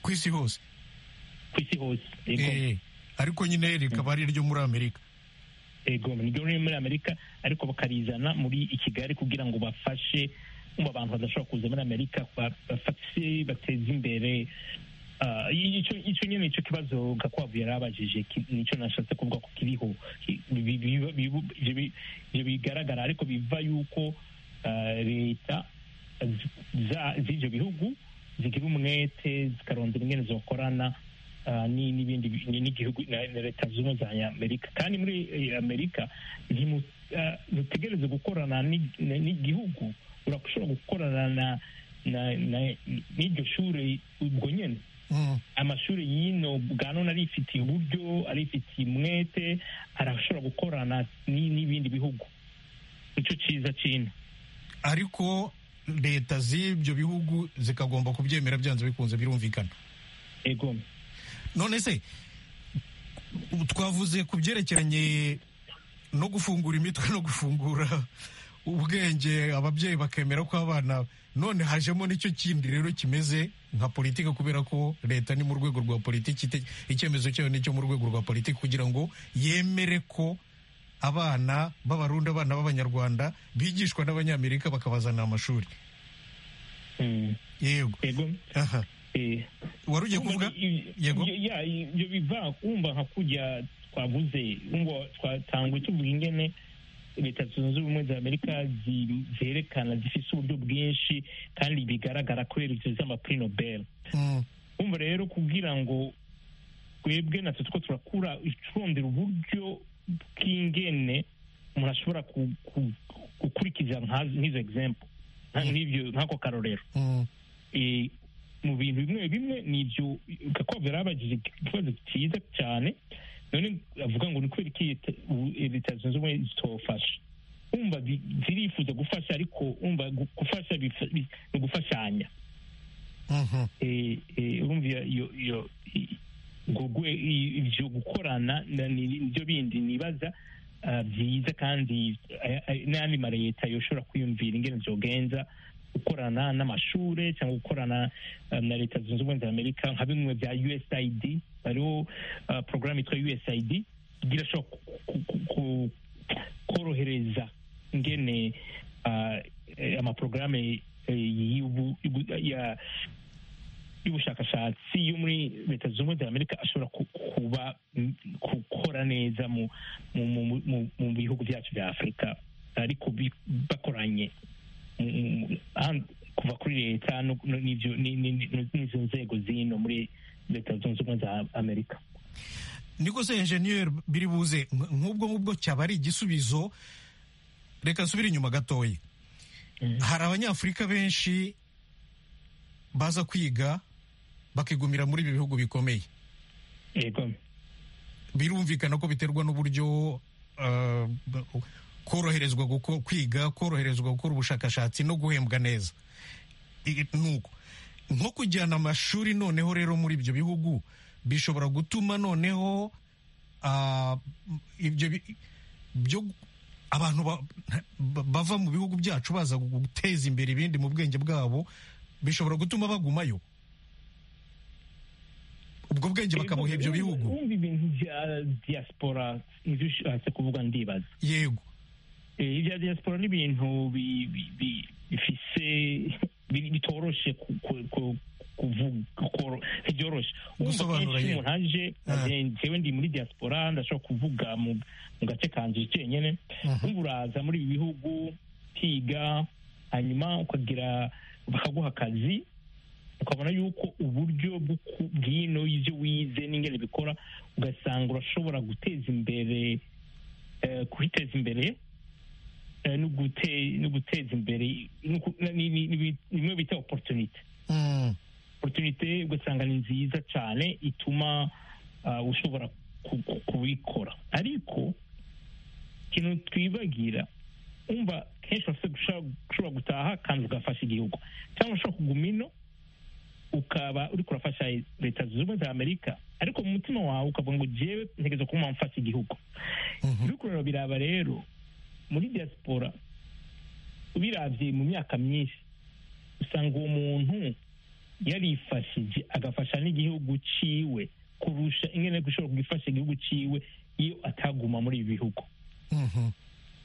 ku isi hose ku isi hose yego Eh, ariko nyine rikaba ari iryo muri amerika yego niryo riri muri amerika ariko bakarizana muri i kigali kugira ngo bafashe kumva abantu badashobora kuza muri amerika ba- bafashe bateze imbere Ah, icyo icyo nyine nicyo kibazo gakwavu yari abajije ki- nicyo nashatse kuvuga ko kiriho Ki- bi- bi- bi- ivyo bi- ivyo bigaragara ariko biva yuko ah, leta z- za- z'ivyo bihugu zigira umwete zikarondera ingene zokorana ah, ni- n'ibindi bi- ni- n'igihugu na na leta zunze ubumwe za amerika kandi muri eh, amerika ntimu- ah, ntutegereze gukorana ni- ni- n'igihugu urashobora gukorana na- na- na- n'iryo shuri ubwo nyene Mm. amashuri y'ino bwa none arifitiye uburyo arifitiye umwete arashobora gukorana ni- n'ibindi bihugu nicyo cyiza cy'ino ariko leta z'ibyo bihugu zikagomba kubyemera byanze bikunze birumvikana ego none se twavuze ku byerekeranye no gufungura imitwe no gufungura ubwenge ababyeyi bakemera ko abana none hajemo nicyo kindi rero kimeze nka politiki kubera ko leta ni mu rwego rwa politiki ite- icyemezo cyayo nicyo mu rwego rwa politiki kugira ngo yemere ko abana b'abarundi abana b'abanyarwanda bigishwa n'abanyamerika bakabazanira amashuri Mm. yego ego aha Eh. wari ugiye kuvuga yego ya ibyo biva kumva nka kurya twavuze ngo twatangwe tuvuga ingene leta zunze ubumwe za amerika zi- zerekana zifise uburyo bwinshi kandi bigaragara kubera ibyo z'amapuri nobel Mm, kumva rero kugira ngo twebwe natwe two turakura turondera uburyo bw'ingene umuntu ashobora ku- ku- gukurikiza nka- nk'izo example nka- nk'ibyo- nk'ako karorero mm, Eh, mu bintu bimwe bimwe ni ibyo gakwavu yari abajije ikibazo cyiza cyane none avuga ngo ni kubera iki leta- u- leta zunze ubumwe zitofasha umva zi- zirifuza gufasha ariko umva gu- gufasha bifa- bi- ni ugufashanya mhm, Eh, eh, urumva iyo- iyo iyo i- gugwe i- ivyo gukorana na- ni- nivyo bindi nibaza ah, vyiza kandi eh, eh, n'ayandi mareta yoshobora kwiyumvira ingene vyogenza gukorana n'amashure cyangwa gukorana ah, na leta zunze ubumwe za amerika nka bimwe bya usaid hariho ah, porogaramu yitwa usaid igira ashobora ku- ku- ku- ku- korohereza ingene ah, eh, amaporogaramu eh, y'ubu- y'ubu- ya y'ubushakashatsi yo muri leta zunze ubumwe za amerika ashobora ku- kuba mm, gukora neza mu mu- mu- mu- mu bihugu byacu bya afurika ariko bi- bakoranye Mm, mm, and- kuva kuri leta no- no- n'ibyo- ni- ni- ni- n'izo nzego zino muri leta zunze ubumwe za amerika niko se enjeniyeri biri buze nk- nk'ubwo ngubwo cyaba ari igisubizo reka nsubire inyuma gatoya Mhm. hari abanyafurika benshi baza kwiga bakigumira muri ibi bihugu bikomeye yego birumvikana ko biterwa n'uburyo eh, koroherezwa guko- kwiga koroherezwa gukora ubushakashatsi no guhembwa neza I- nuko nko kujyana amashuri noneho rero muri ibyo bihugu bishobora gutuma noneho ah, ibyo bi- byo abantu ba- ba- bava mu bihugu byacu baza guteza imbere ibindi mu bwenge bwabo bishobora gutuma bagumayo ubwo bwenge bakabuha ibyo bihugu wumva ibintu bya diaspora nivyo ushatse kuvuga ndibaza yego Eh, ibya diaspora ni ibintu bi- bi- bi- bifise bi- bitoroshe ku- ku- ku- kuvuga koro- ntivyoroshe Urumva Gusobanura kenshi yego. umuntu aje Ah. eh, jewe ndi muri diaspora ndashobora kuvuga mu mu gace kanje cenyene wumva uraza muri ibi bihugu ukiga hanyuma ukagira bakaguha akazi ukabona yuko uburyo bwo ku- bw'ino y'ivyo wize n'ingene bikora ugasanga urashobora guteza imbere eh, kwiteza imbere eh, no gute- no guteza imbere no ku- ni- ni- ni- ni bimwe bita opportunity Mm. oporutunite ugasanga ni nziza cyane ituma ah, ushobora ku- ku- kubikora ariko ikintu twibagira umva kenshi urafite gushaka- ushobora gutaha kandi ugafasha igihugu cyangwa ushobora kuguma ino ukaba uri kurafasha leta zunze ubumwe za amerika ariko mu mutima wawe ukavuga ngo jewe ntegereje kuba mfasha igihugu ibikorera biraba rero muri diaspora ubirabye mu myaka myinshi usanga uwo muntu yarifashije agafasha n'igihugu ciwe kurusha ingene gushobora kugifasha igihugu ciwe iyo ataguma muri ibi bihugu Mhm.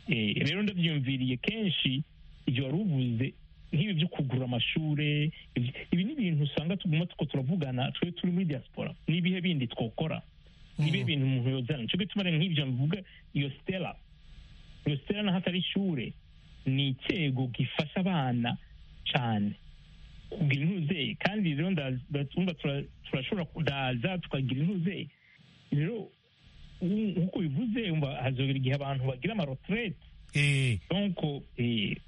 Eh, rero ndabyumviriye kenshi ibyo wari uvuze nk'ibi byo kugura amashuri ibi- ibi ni ibintu usanga tuguma tuko turavugana twe turi muri diaspora n'ibihe bindi twokora nibihe bintu umuntu yozana nicyo gituma rero nk'ibyo mvuga iyo stela iyo stela naho atari ishure ni icyego gifasha abana cyane kugira intuzeye kandi rero nda- nda- twumva tura- turashobora kudaza tukagira intuzeye rero u- nk'uko bivuze umva hazogera igihe abantu bagira amaroterete Eh, donko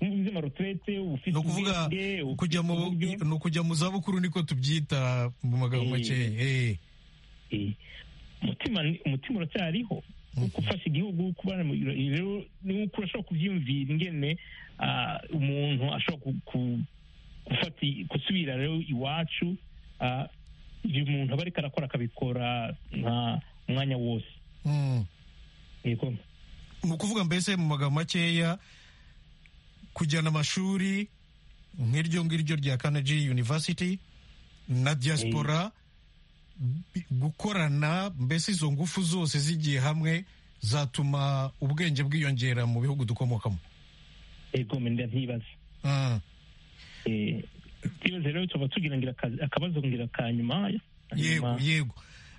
ubize amaroterete uba ufite ni ukuvuga ubwenge, uba kujya ufite mu uburyo. ni ukujya mu zabukuru niko tubyita mu magambo Eh. make eh. Eh, umutima ni- umutima uracyariho gufasha igihugu kubana mu rero ni uko urashobora kubyiyumvira ingene ah, umuntu ashobora ku- ku- gufata i- gusubira rero iwacu ah, ibyo umuntu aba ariko arakora akabikora nka umwanya wose Mm. yego mu kuvuga mbese mu magambo makeya kujyana amashuri nk'iryo ngiryo rya Carnegie University na diaspora bi- gukorana mbese izo ngufu zose zigiye hamwe zatuma ubwenge bwiyongera mu bihugu dukomokamo yego ndavyibaza Mm. Eh, ikibazo rero tuba tugira ngira akazi- akabazo ngira ka nyuma yego hanyuma- yego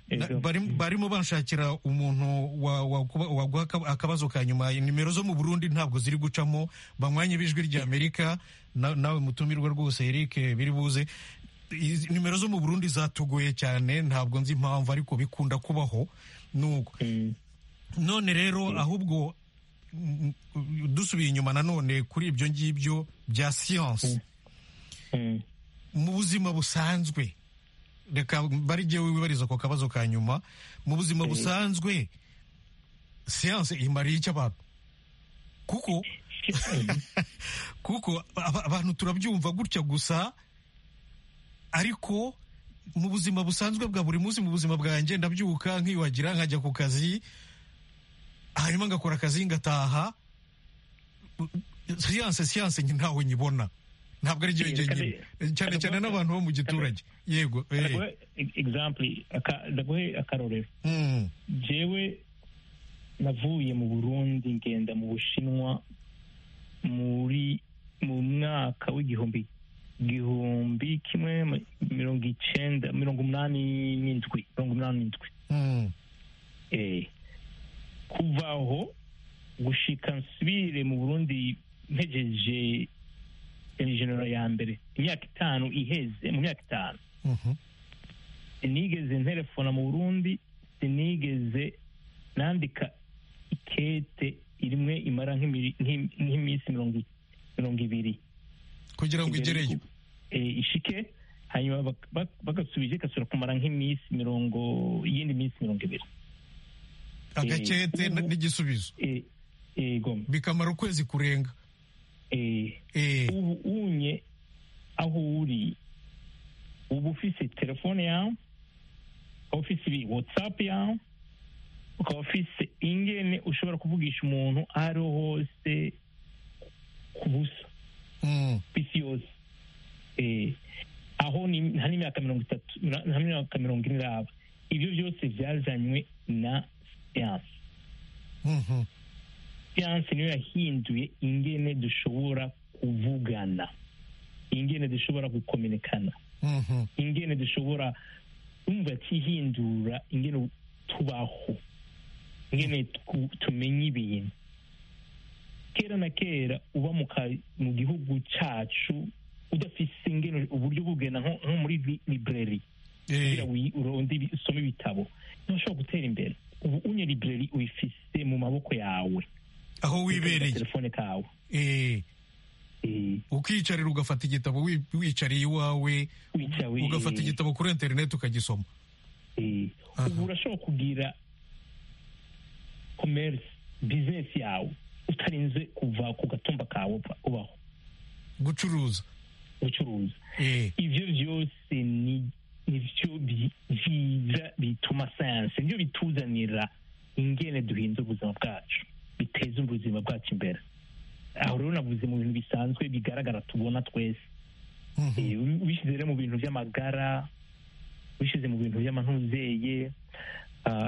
Na- Yego. bari- barimo banshakira umuntu wa- wa- kuba- waguha aka- akabazo ka nyuma nimero zo mu burundi ntabwo ziri gucamo banywanye b'ijwi rya amerika na- nawe mutumirwa rwose eric biri buze Izi- nimero zo mu burundi zatugoye cyane ntabwo nzi impamvu ariko bikunda kubaho nuko Mm. none rero ahubwo mm, mm, dusubiye inyuma nanone kuri ibyo ngibyo bya siyansi Mm. mu buzima busanzwe reka bari jyewe wibariza ku kabazo ka nyuma mu buzima busanzwe siyanse imariye icyo abantu kuko kuko aba- abantu turabyumva gutya gusa ariko mu buzima busanzwe bwa buri munsi mu buzima bwanjye ndabyuka nkiyuhagira nkajya ku kazi hanyuma ngakora akazi ngataha siyanse siyanse ntawe nyibona ntabwo ari Eh, byo kandi- nyine cyane cyane n'abantu bo mu giturage yego eh. Ndaguhe e- example aka- ndaguhe akarorero Mm, jewe navuye mu burundi ngenda mu bushinwa muri mu mwaka w'igihumbi igihumbi kimwe ma- mirongo icenda mirongo umunani n'indwi mirongo umunani n'indwi mm, Eh, kuva aho gushika nsubire mu burundi mpejeje generera ya mbere imyaka itanu iheze mu myaka itanu mhm, sinigeze nterefona mu burundi sinigeze nandika ikete imwe imara nk'imiri- nk'im- nk'iminsi mirongo i- mirongo ibiri kugira ngo igereyo Eh, ishike hanyuma bak- bak- bagasubije igasubira kumara nk'iminsi mirongo iyindi minsi mirongo ibiri agakete na- n'igisubizo Eh, yego bikamara ukwezi kurenga Eh, Eh, ubu unye aho uri uba ufise telefone yawe ukaba ufise watsapu yawe ukaba ufise ingene ushobora kuvugisha umuntu aho ariho hose ku busa mm, ku isi yose Eh, aho ni- nta n'imyaka mirongo itatu na- nta n'imyaka mirongo ine iraba ibyo byose byazanywe na siyanse mhm, siyanse niyo yahinduye ingene dushobora kuvugana ingene dushobora gukominikana mhm, ingene dushobora umva kihindura ingene tubaho ingene twu- tumenya ibintu kera na kera uba mu ka- mu gihugu cacu udafise ingene uburyo bugena nko nko muri libreri eh, kugira wi- uronde ibi- usome ibitabo ntushobora gutera imbere ubu unye libreri uyifise mu maboko yawe aho Ufite wibereye telefone kawe Eh, E, eh, ukiyicarira ugafata igitabo wi- wicariye iwawe wica wi- ugafata igitabo kuri interineti ukagisoma eh, Aha. ubu urashobora kugira commerce business yawe utarinze kuva ku gatumba kawe upfa- ubaho gucuruza gucuruza eh ivyo vyose ni nivyo bi- biza bituma science nivyo bituzanira ingene duhinza ubuzima bwacu biteza ubuzima bwacu imbere aho rero navuze mu bintu bisanzwe bigaragara tubona twese mhm. Eh, wi- wishyize rero mu bintu by'amagara wishyize mu bintu by'amantumbweye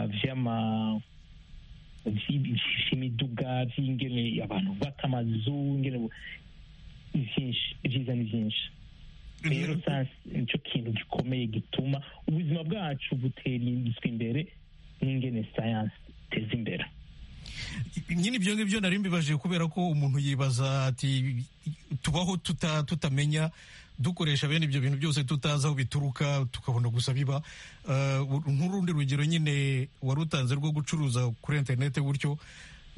by'ama vyi- vy'imiduga vy'ingene abantu bubaka amazu ingene bu- ni vyinshi ivyiza ni vyinshi rero sasa nicyo kintu gikomeye gituma ubuzima bwacu buterizwa imbere n'ingene sayansi iteza imbere nyine ibyo ngibyo nari mbibaje kubera ko umuntu yibaza ati tubaho tuta- tutamenya dukoresha bene ibyo bintu byose tutazi aho bituruka tukabona gusa biba Eh, nk'urundi rugero nyine wari utanze rwo gucuruza kuri interineti gutyo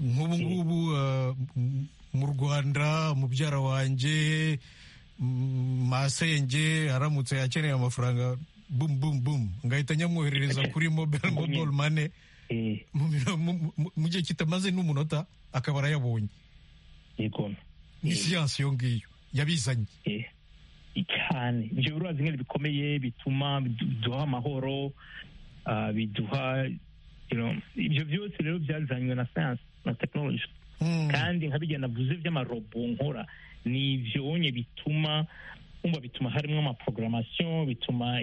nk'ubu ngubu eh, m- mu rwanda mubyara wanjye mm, masenge aramutse akeneye amafaranga bum bum bum ngahita nyamwoherereza kuri mobile mobile money Eh, mu biro- mu- mu- mu gihe kitamaze n'umunota akaba arayabonye yego ni siyansi iyo ngiyo yabizanye Eh, cyane ibyo birubazi nyine bikomeye bituma bidu- biduha amahoro ah, biduha you know, ibyo byose rero byazanywe na sayansi na tekinoloji Mm. kandi nka bijya navuze by'amarobo nkora ni ibyo wonye bituma wumva bituma harimo amaprogrammation bituma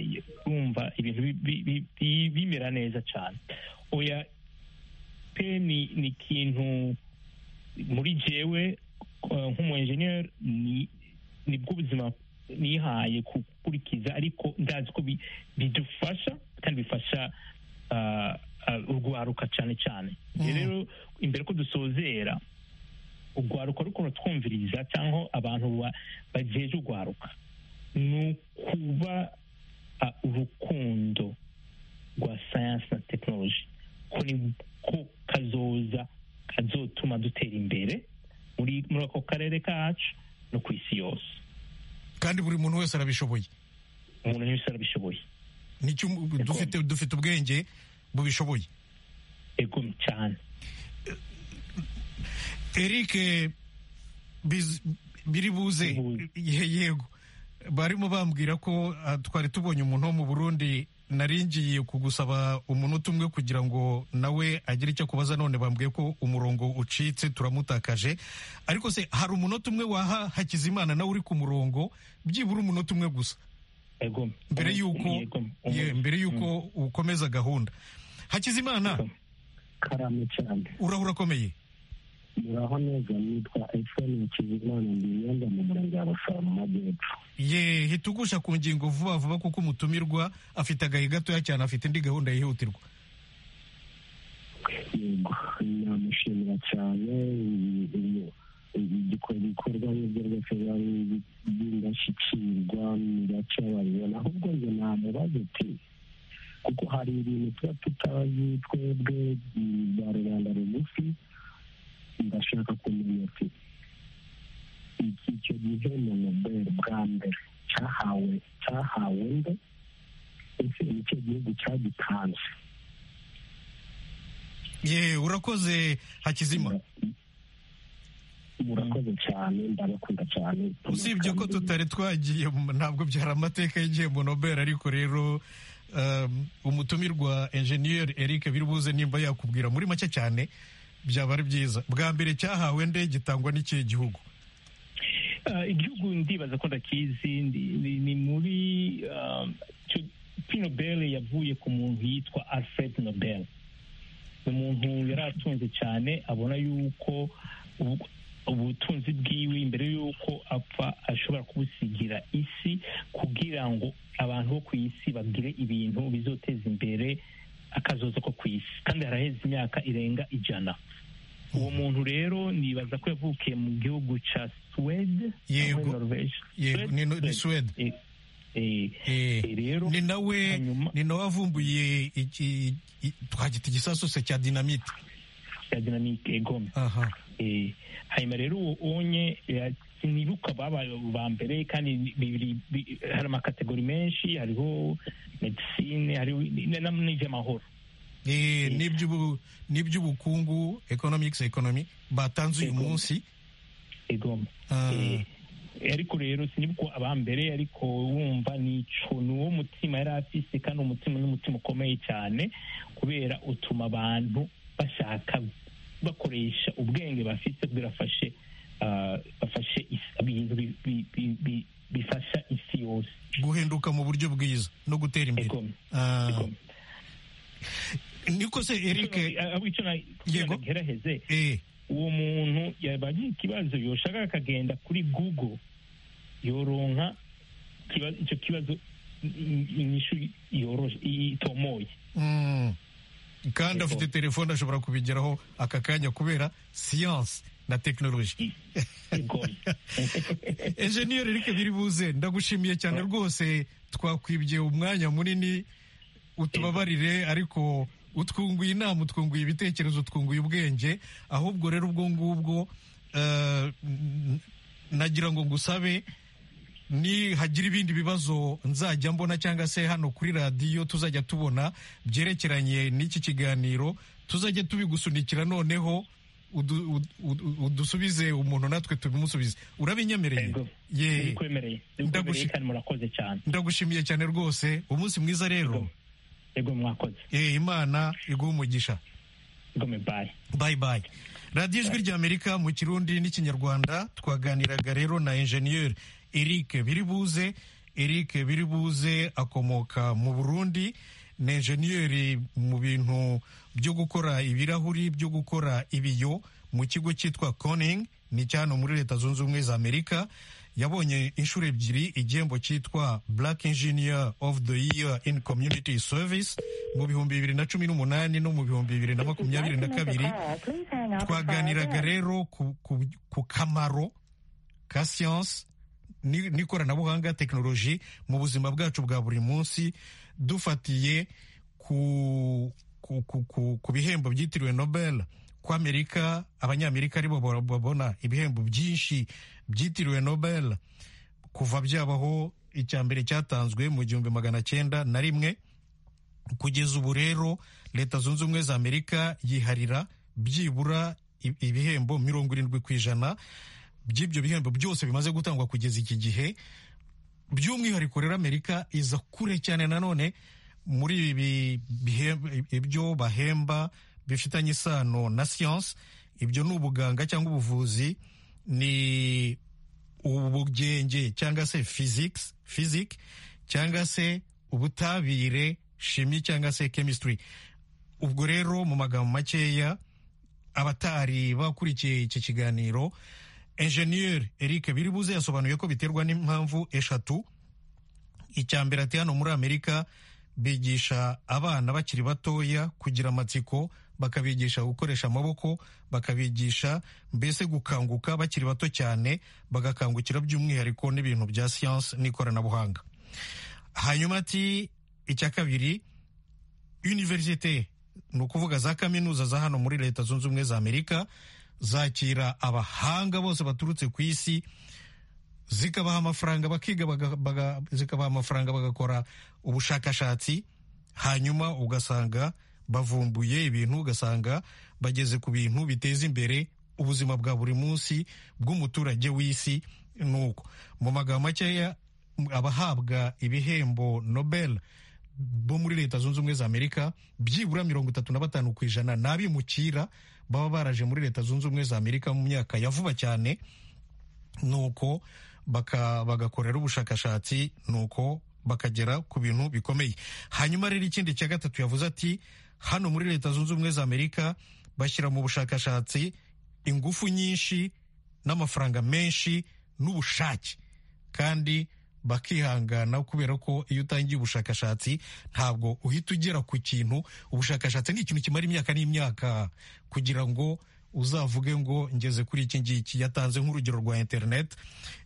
wumva ibintu bi- bi- bi- bi- bimera neza cyane oya pe ni ni ikintu muri jewe eh, nk'umu engineer ni nibwo ubuzima nihaye gukurikiza ariko ndazi ko bi- bidufasha kandi bifasha ah, ah, urwaruka cyane cyane Mm. rero imbere ko dusozera urwaruka rukuntu twumviriza cyangwa abantu ba- bajeje urwaruka ni ukuba ah, urukundo rwa sayansi na tekinoloji ko niko kazoza kazotuma dutera imbere muri muri ako karere kacu no ku isi yose kandi buri muntu wese arabishoboye umuntu wese arabishoboye nicyo dufite dufite ubwenge bubishoboye ego cyane eric biz- biri buze Biri Ye- yego barimo bambwira ko ah, twari tubonye umuntu wo mu burundi naringiye kugusaba umunota umwe kugira ngo nawe agire icyo akubaza none bambwiye ko umurongo ucitse turamutakaje ariko se hari umunota umwe waha hakizimana nawe uri ku murongo byibura umunota umwe gusa ego mbere y'uko ye, mbere y'uko ukomeza gahunda hakizimana karame cyane uraho urakomeye muraho neza nitwa efuperi hakizimana mbiyenda mu murenge wa rusaba mu majyepfo ye hitugusha ku ngingo vuba vuba kuko umutumirwa afite agahe gatoya cyane afite indi gahunda yihutirwa yego namushimira cyane iyi- iyi- iyi giko- ibikorwa n'ibyo byose biba bi- by'indashyikirwa mu gace babibona ahubwo nge namubaze ati kuko hari ibintu tuba tutazi twebwe mm, ba rubanda rugufi ndashaka kumenya ati iki icyo gihembo nobel bwa mbere cyahawe cyahawe nde ese nicyo gihugu cyagitanze ye urakoze hakizima murakoze cyane ndabakunda cyane usibye ko tutari twagiye mu- ntabwo byari amateka y'igihembo nobel ariko rero um, umutumirwa enjeniyeri eric biribuze nimba yakubwira muri make cyane byaba ari byiza bwa mbere cyahawe nde gitangwa n'ikihe gihugu Ah, igihugu ndibaza ko ndakizi ndi- ni ni muri ah, icyo- P. Nobel yavuye ku muntu yitwa Alfred Nobel ni umuntu yari atunze cyane abona yuko ubu- ubutunzi bwiwe imbere yuko apfa ashobora kubusigira isi kugira ngo abantu bo ku isi bagire ibintu bizoteza imbere akazoza ko ku isi kandi haraheze imyaka irenga ijana uwo muntu rero nibaza ko yavukiye mu gihugu cya suwede Yego. cyangwa Norvege. Yego, ni- ni Suwede. Suwede. Eh, eh, Eh, eh, rero ni nawe hanyuma- ni nawe wavumbuye iki- i- twagita igisasu se cya dinamite cya dinamike egome aha Eh, hanyuma rero uwo onye eh, sinibuka babaye ba mbere kandi bibiri bi- hari amakategori menshi hariho medisine hariho n'iby'amahoro Eh, n'iby'ubu- n'iby'ubukungu economics economy batanze uyu Economy. munsi egome Ah. Eh, ariko rero sinibuka abambere ariko wumva nico ni uwo mutima yari afise kandi umutima ni umutima ukomeye cyane kubera utuma abantu bashaka bakoresha ubwenge bafite kugira bafashe ah, bafashe isi- ibintu bi- bi- bi- bi- bifasha isi yose guhinduka mu buryo bwiza no gutera imbere Economy. Ah, Economy. niko se eric Ah, ah, ico na- Yego. ngeraheze eh, uwo muntu yabagira ikibazo yoshaka akagenda kuri google yoronka ikiba- icyo kibazo i- i- inyishu yoroshe itomoye mm, kandi Yego. afite telefone ashobora kubigeraho aka kanya kubera siyanse na tekinoloji igomye enjeniyeri Eric Biribuze ndagushimiye cyane rwose twakwibye umwanya munini utubabarire ariko utwunguye inama utwunguye ibitekerezo utwunguye ubwenge ahubwo rero ubwo ngubwo eh, n- nagira ngo ngusabe ni hagira ibindi bibazo nzajya mbona cyangwa se hano kuri radiyo tuzajya tubona byerekeranye n'iki kiganiro tuzajya tubigusunikira noneho udu- udu- udu- udusubize umuntu natwe tubimusubize urabinyemereye Yego. ye ndikwemereye ndikwemereye Ndagushi- kandi murakoze cyane ndagushimiye cyane rwose umunsi mwiza rero Yego. yego mwakoze ye imana iguha umugisha igome bayi bayi bayi radiyo ijwi ry'amerika mu kirundi n'ikinyarwanda twaganiraga rero na enjeniyeri eric biribuze eric biribuze akomoka mu burundi ni enjeniyeri mu bintu byo gukora ibirahuri byo gukora ibiyo mu kigo cyitwa koning ni cyano muri leta zunze ubumwe za amerika yabonye inshuro ebyiri igihembo cyitwa black engineer of the year in community service mu bihumbi bibiri na cumi n'umunani no mu bihumbi bibiri na makumyabiri na kabiri twaganiraga rero ku, ku, ku kamaro ka siyanse ni- n'ikoranabuhanga tekinoloji mu buzima bwacu bwa buri munsi dufatiye ku, ku, ku, ku, ku bihembo byitiriwe nobel ku amerika abanyamerika aribo ba- babona ibihembo byinshi byitiriwe nobel kuva byabaho icya mbere cyatanzwe mu gihumbi magana cyenda na rimwe kugeza ubu rero leta zunze ubumwe za amerika yiharira byibura i- ibihembo mirongo irindwi ku ijana by'ibyo bihembo byose bimaze gutangwa kugeza iki gihe by'umwihariko rero amerika iza kure cyane nanone muri ibi bihembo- ibyo bahemba bifitanye isano na siyanse ibyo ni ubuganga cyangwa ubuvuzi ni ubugenge cyangwa se physics physics cyangwa se ubutabire shimi cyangwa se chemistry ubwo rero mu magambo makeya abatari bakurikiye iki kiganiro enjeniyeri eric biribuze yasobanuye ko biterwa n'impamvu eshatu icya mbere ati hano muri amerika bigisha abana bakiri batoya kugira amatsiko bakabigisha gukoresha amaboko bakabigisha mbese gukanguka bakiri bato cyane bagakangukira by'umwihariko n'ibintu bya siyansi n'ikoranabuhanga hanyuma ati icya kabiri univerisite ni ukuvuga za kaminuza za hano muri leta zunze ubumwe za amerika zakira abahanga bose baturutse ku isi zikabaha amafaranga bakiga baga- baga- zikabaha amafaranga bagakora ubushakashatsi hanyuma ugasanga bavumbuye ibintu ugasanga bageze ku bintu biteza imbere ubuzima bwa buri munsi bw'umuturage w'isi nuko mu magambo makeya abahabwa ibihembo nobel bo muri leta zunze ubumwe za amerika byibura mirongo itatu na batanu ku ijana ni abimukira baba baraje muri leta zunze ubumwe za amerika mu myaka ya vuba cyane nuko baka- bagakorera ubushakashatsi nuko bakagera ku bintu bikomeye hanyuma rero ikindi cya gatatu yavuze ati hano muri leta zunze ubumwe za amerika bashyira mu bushakashatsi ingufu nyinshi n'amafaranga menshi n'ubushake kandi bakihangana kubera ko iyo utangiye ubushakashatsi ntabwo uhita ugera ku kintu ubushakashatsi ni ikintu kimara imyaka n'imyaka kugira ngo uzavuge ngo ngeze kuri iki ngiki yatanze nk'urugero rwa interineti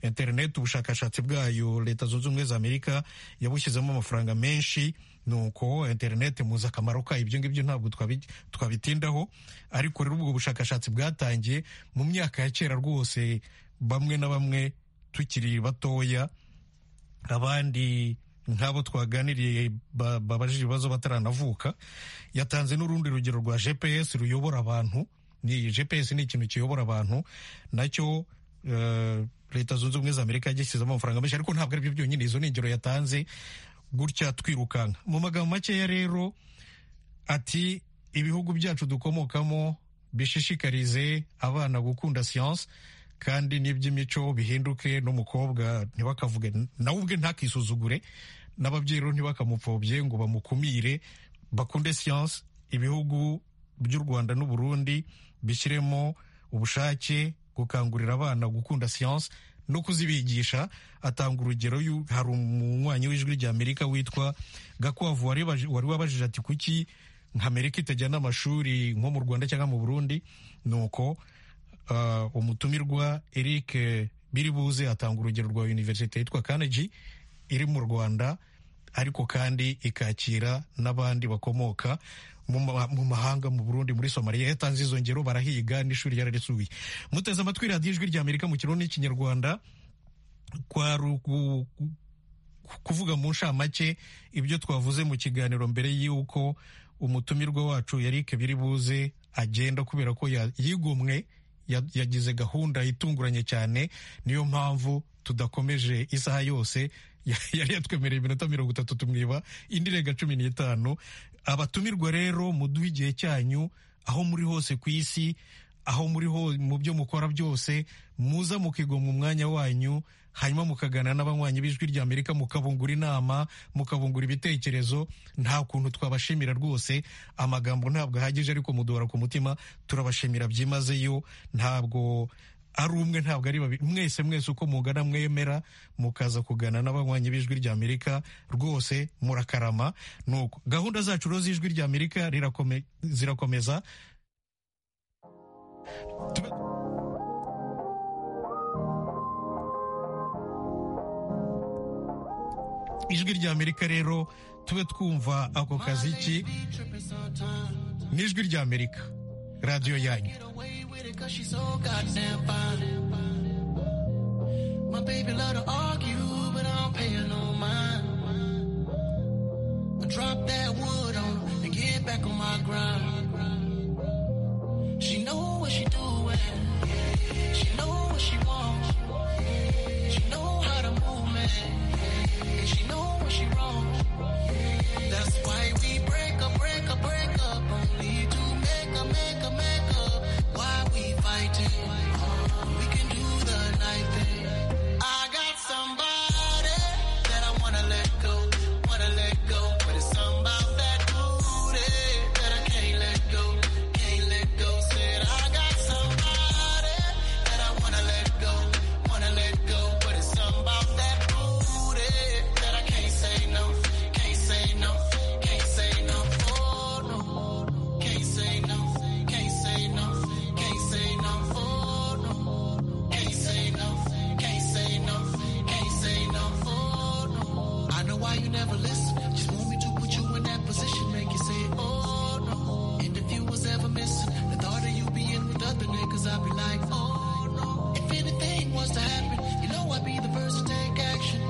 interineti ubushakashatsi bwayo leta zunze ubumwe za amerika yabushyizemo amafaranga menshi nuko interineti muzi akamaro kayo ibyo ngibyo ntabwo twabi- twabitindaho ariko rero ubwo bushakashatsi bwatangiye mu myaka ya kera rwose bamwe na bamwe tukiri batoya abandi nk'abo twaganiriye ba- babajije ibibazo bataranavuka yatanze n'urundi rugero rwa gps ruyobora abantu ni gps ni ikintu kiyobora abantu nacyo eh, leta zunze ubumwe za amerika yagishyize amafaranga menshi ariko ntabwo aribyo byonyine izo ni ingero yatanze gutya twirukanka mu magambo makeya rero ati ibihugu byacu dukomokamo bishishikarize abana gukunda siyansi kandi n'iby'imico bihinduke n'umukobwa ntibakavuge nawe ubwe ntakisuzugure n'ababyeyi rero ntibakamupfobye ngo bamukumire bakunde siyansi ibihugu by'u rwanda n'uburundi bishyiremo ubushake gukangurira abana gukunda siyansi no kuzibigisha atanga urugero y'u- hari umunywanyi w'ijwi ry'amerika witwa gakwavu wari wabaje- wari wabajije ati kuki nka amerika itajyana amashuri nko mu rwanda cyangwa mu burundi nuko uh, umutumirwa eric biribuze atanga urugero rwa universite yitwa carnegie iri mu rwanda ariko kandi ikakira n'abandi bakomoka mu ma- mu mahanga mu burundi muri somaliya yatanze izo ngero barahiga n'ishuri yararisubiye muteze amatwi radiyo ijwi rya amerika mu kirundi n'ikinyarwanda kwa rugu- kuvuga mu nshamake ibyo twavuze mu kiganiro mbere y'uko umutumirwa wacu Eric Biribuze agenda kubera ko ya- yigomwe ya- yagize gahunda itunguranye cyane niyo mpamvu tudakomeje isaha yose ya- yari yatwemereye iminota mirongo itatu tumwiba indi irenga cumi n'itanu abatumirwa rero muduhe igihe cyanyu aho muri hose ku isi aho muri ho mu byo mukora byose muza mukigomwa umwanya wanyu hanyuma mukaganira n'abanywanyi b'ijwi rya amerika mukabungura inama mukabungura ibitekerezo nta kuntu twabashimira rwose amagambo ntabwo ahagije ariko muduhora ku mutima turabashimira byimazeyo ntabwo ari umwe ntabwo ari babiri mwese mwese uko mugana mwemera mukaza kugana n'abanywanyi b'ijwi rya amerika rwose murakarama nuko gahunda zacu rero z'ijwi rya amerika rirakome- zirakomeza Tube- ijwi rya amerika rero tube twumva ako kaziki n'ijwi rya amerika radiyo yanyu away with it cause she's so goddamn fine. My baby love to argue, but I don't pay her no mind. I drop that wood on her and get back on my grind. She know what she doing. She know what she wants. She know how to move, man. And she know when she wrong. That's why we break up, break up, break up. Only to make up, make up, make up. Why we fighting? We can do the night thing. I got somebody that I wanna let go, wanna let go. But it's something about that booty that I can't let go, can't let go. Said I got somebody that I wanna let go, wanna let go. But it's something about that booty that I can't say no, can't say no, can't say no. Oh no, can't say no, can't say no, can't say no. Oh no. Can't say no, can't say no, can't say no, oh no. I know why you never listen. Just want me to put you in that position, make you say, oh no. And if you was ever missing, the thought of you being with other niggas, I'd be like, oh no. If anything was to happen, you know I'd be the first to take action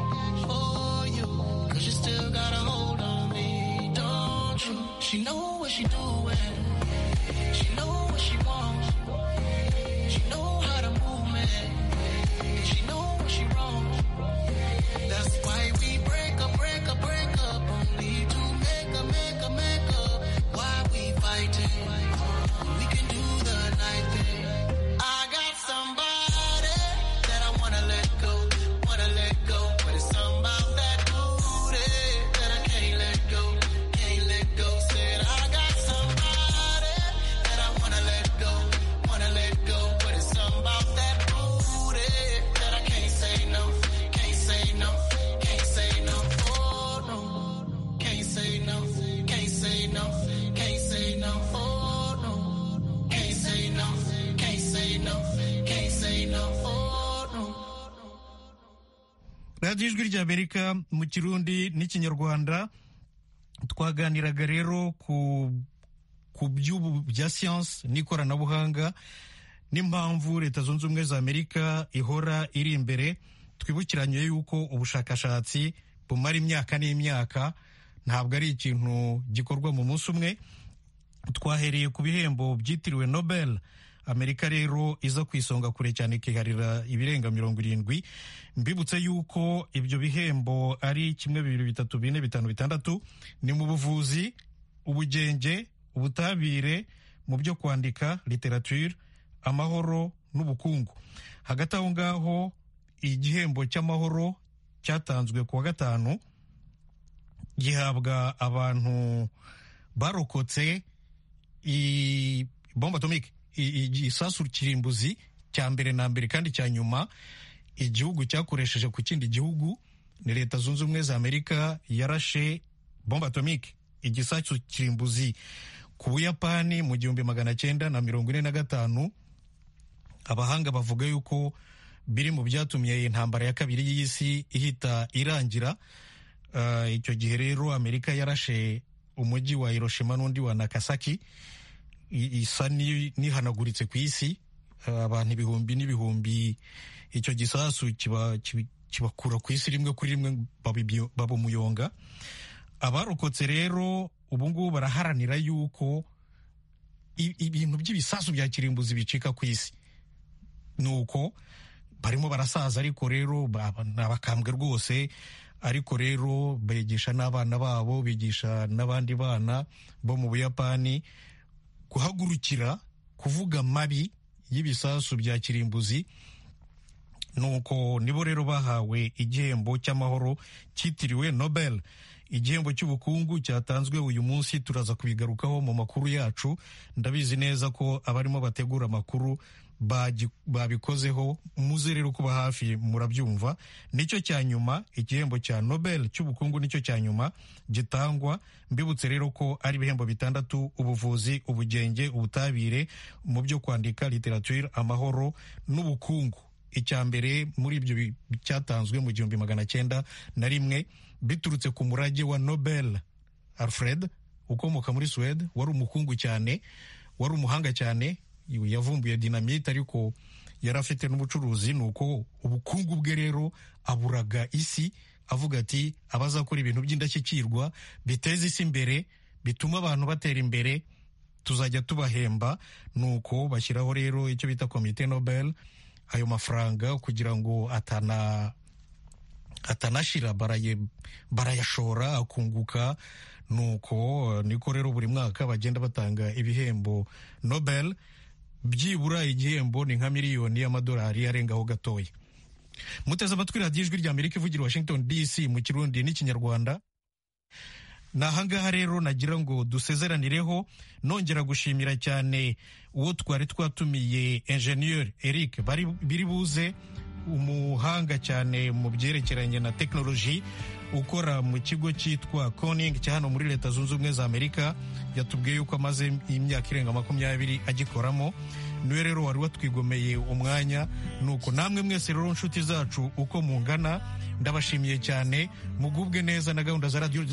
for you. Cause you still got a hold on me, don't you? She know what she doing. She know what she wants. She know how to move, man. And she know when she wrong. That's why we break up, break up, break up. Only to make up, make up, make up. Why we fighting? We can do the night thing. I got somebody that I wanna let go, wanna let go. But it's something about that booty that I can't let go, can't let go. Said I got somebody that I wanna let go, wanna let go. But it's something about that booty that I can't say no, can't say no, can't say no. Oh no, radiyo ijwi ry'amerika mu kirundi n'ikinyarwanda twaganiraga rero ku ku by'ubu bya siyansi n'ikoranabuhanga n'impamvu leta zunze ubumwe za amerika ihora iri imbere twibukiranye yuko ubushakashatsi bumara imyaka n'imyaka ntabwo ari ikintu gikorwa mu munsi umwe twahereye ku bihembo byitiriwe nobel amerika rero iza ku isonga kure cyane ikiharira ibirenga mirongo irindwi mbibutse yuko ibyo bihembo ari kimwe bibiri bitatu bine bitanu bitandatu ni mu buvuzi ubugenge ubutabire mu byo kwandika literature amahoro n'ubukungu hagati aho ngaho igihembo cy'amahoro cyatanzwe ku wa gatanu gihabwa abantu barokotse bomba atomike igisasu kirimbuzi cya mbere na mbere kandi cya nyuma igihugu cyakoresheje ku kindi gihugu ni leta zunze ubumwe za amerika yarashe bomba atomike igisasu kirimbuzi ku buyapani mu gihumbi magana cyenda na mirongo ine na gatanu abahanga bavuga yuko biri mu byatumye intambara ya kabiri y'isi ihita irangira icyo gihe rero amerika yarashe umujyi wa hiroshima n'undi wa nakasaki isa n'ihanaguritse ku isi abantu ibihumbi n'ibihumbi icyo gisasu kibakura ku isi rimwe kuri rimwe baba umuyonga abarokotse rero ubungubu baraharanira yuko ibintu by'ibisasu bya kirimbuzi bicika ku isi ni uko barimo barasaza ariko rero ni abakambwe rwose ariko rero bigisha n'abana babo bigisha n'abandi bana bo mu buyapani guhagurukira kuvuga mabi y'ibisasu bya kirimbuzi nuko nibo rero bahawe igihembo cy'amahoro cyitiriwe nobel igihembo cy'ubukungu cyatanzwe uyu munsi turaza kubigarukaho mu makuru yacu ndabizi neza ko abarimo bategura amakuru babikozeho muze rero kuba hafi murabyumva nicyo cya nyuma igihembo cya nobel cy'ubukungu nicyo cya nyuma gitangwa mbibutse rero ko ari ibihembo bitandatu ubuvuzi ubugenge ubutabire mu byo kwandika literature amahoro n'ubukungu icya mbere muri ibyo cyatanzwe mu gihumbi magana cyenda na rimwe biturutse ku murage wa nobel alfred ukomoka muri suwede wari umukungu cyane wari umuhanga cyane yavumbuye dinamite ariko yari afite n'ubucuruzi ni uko ubukungu bwe rero aburaga isi avuga ati abazakora ibintu by'indashyikirwa biteza isi imbere bituma abantu batera imbere tuzajya tubahemba ni uko bashyiraho rero icyo bita komite nobel ayo mafaranga kugira ngo atana atanashira barayashora akunguka nuko niko rero buri mwaka bagenda batanga ibihembo nobel byibura igihembo ni nka miliyoni y'amadolari arengaho gatoya muteze amatwi radiyo ijwi rya amerika ivugira washington dc mu kirundi n'ikinyarwanda ni ahangaha rero nagira ngo dusezeranireho nongera gushimira cyane uwo twari twatumiye enjeniyeri eric biri buze umuhanga cyane mu byerekeranye na tekinoloji ukora mu kigo cyitwa koning cya hano muri leta zunze ubumwe za amerika yatubwiye yuko amaze imyaka irenga makumyabiri agikoramo niwe rero wari watwigomeye umwanya nuko namwe mwese rero nshuti zacu uko mungana ndabashimiye cyane mugubwe neza na gahunda za radiyo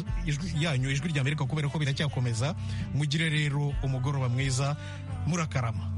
yanyu ijwi rya amerika kubera ko biracyakomeza mugire rero umugoroba mwiza murakarama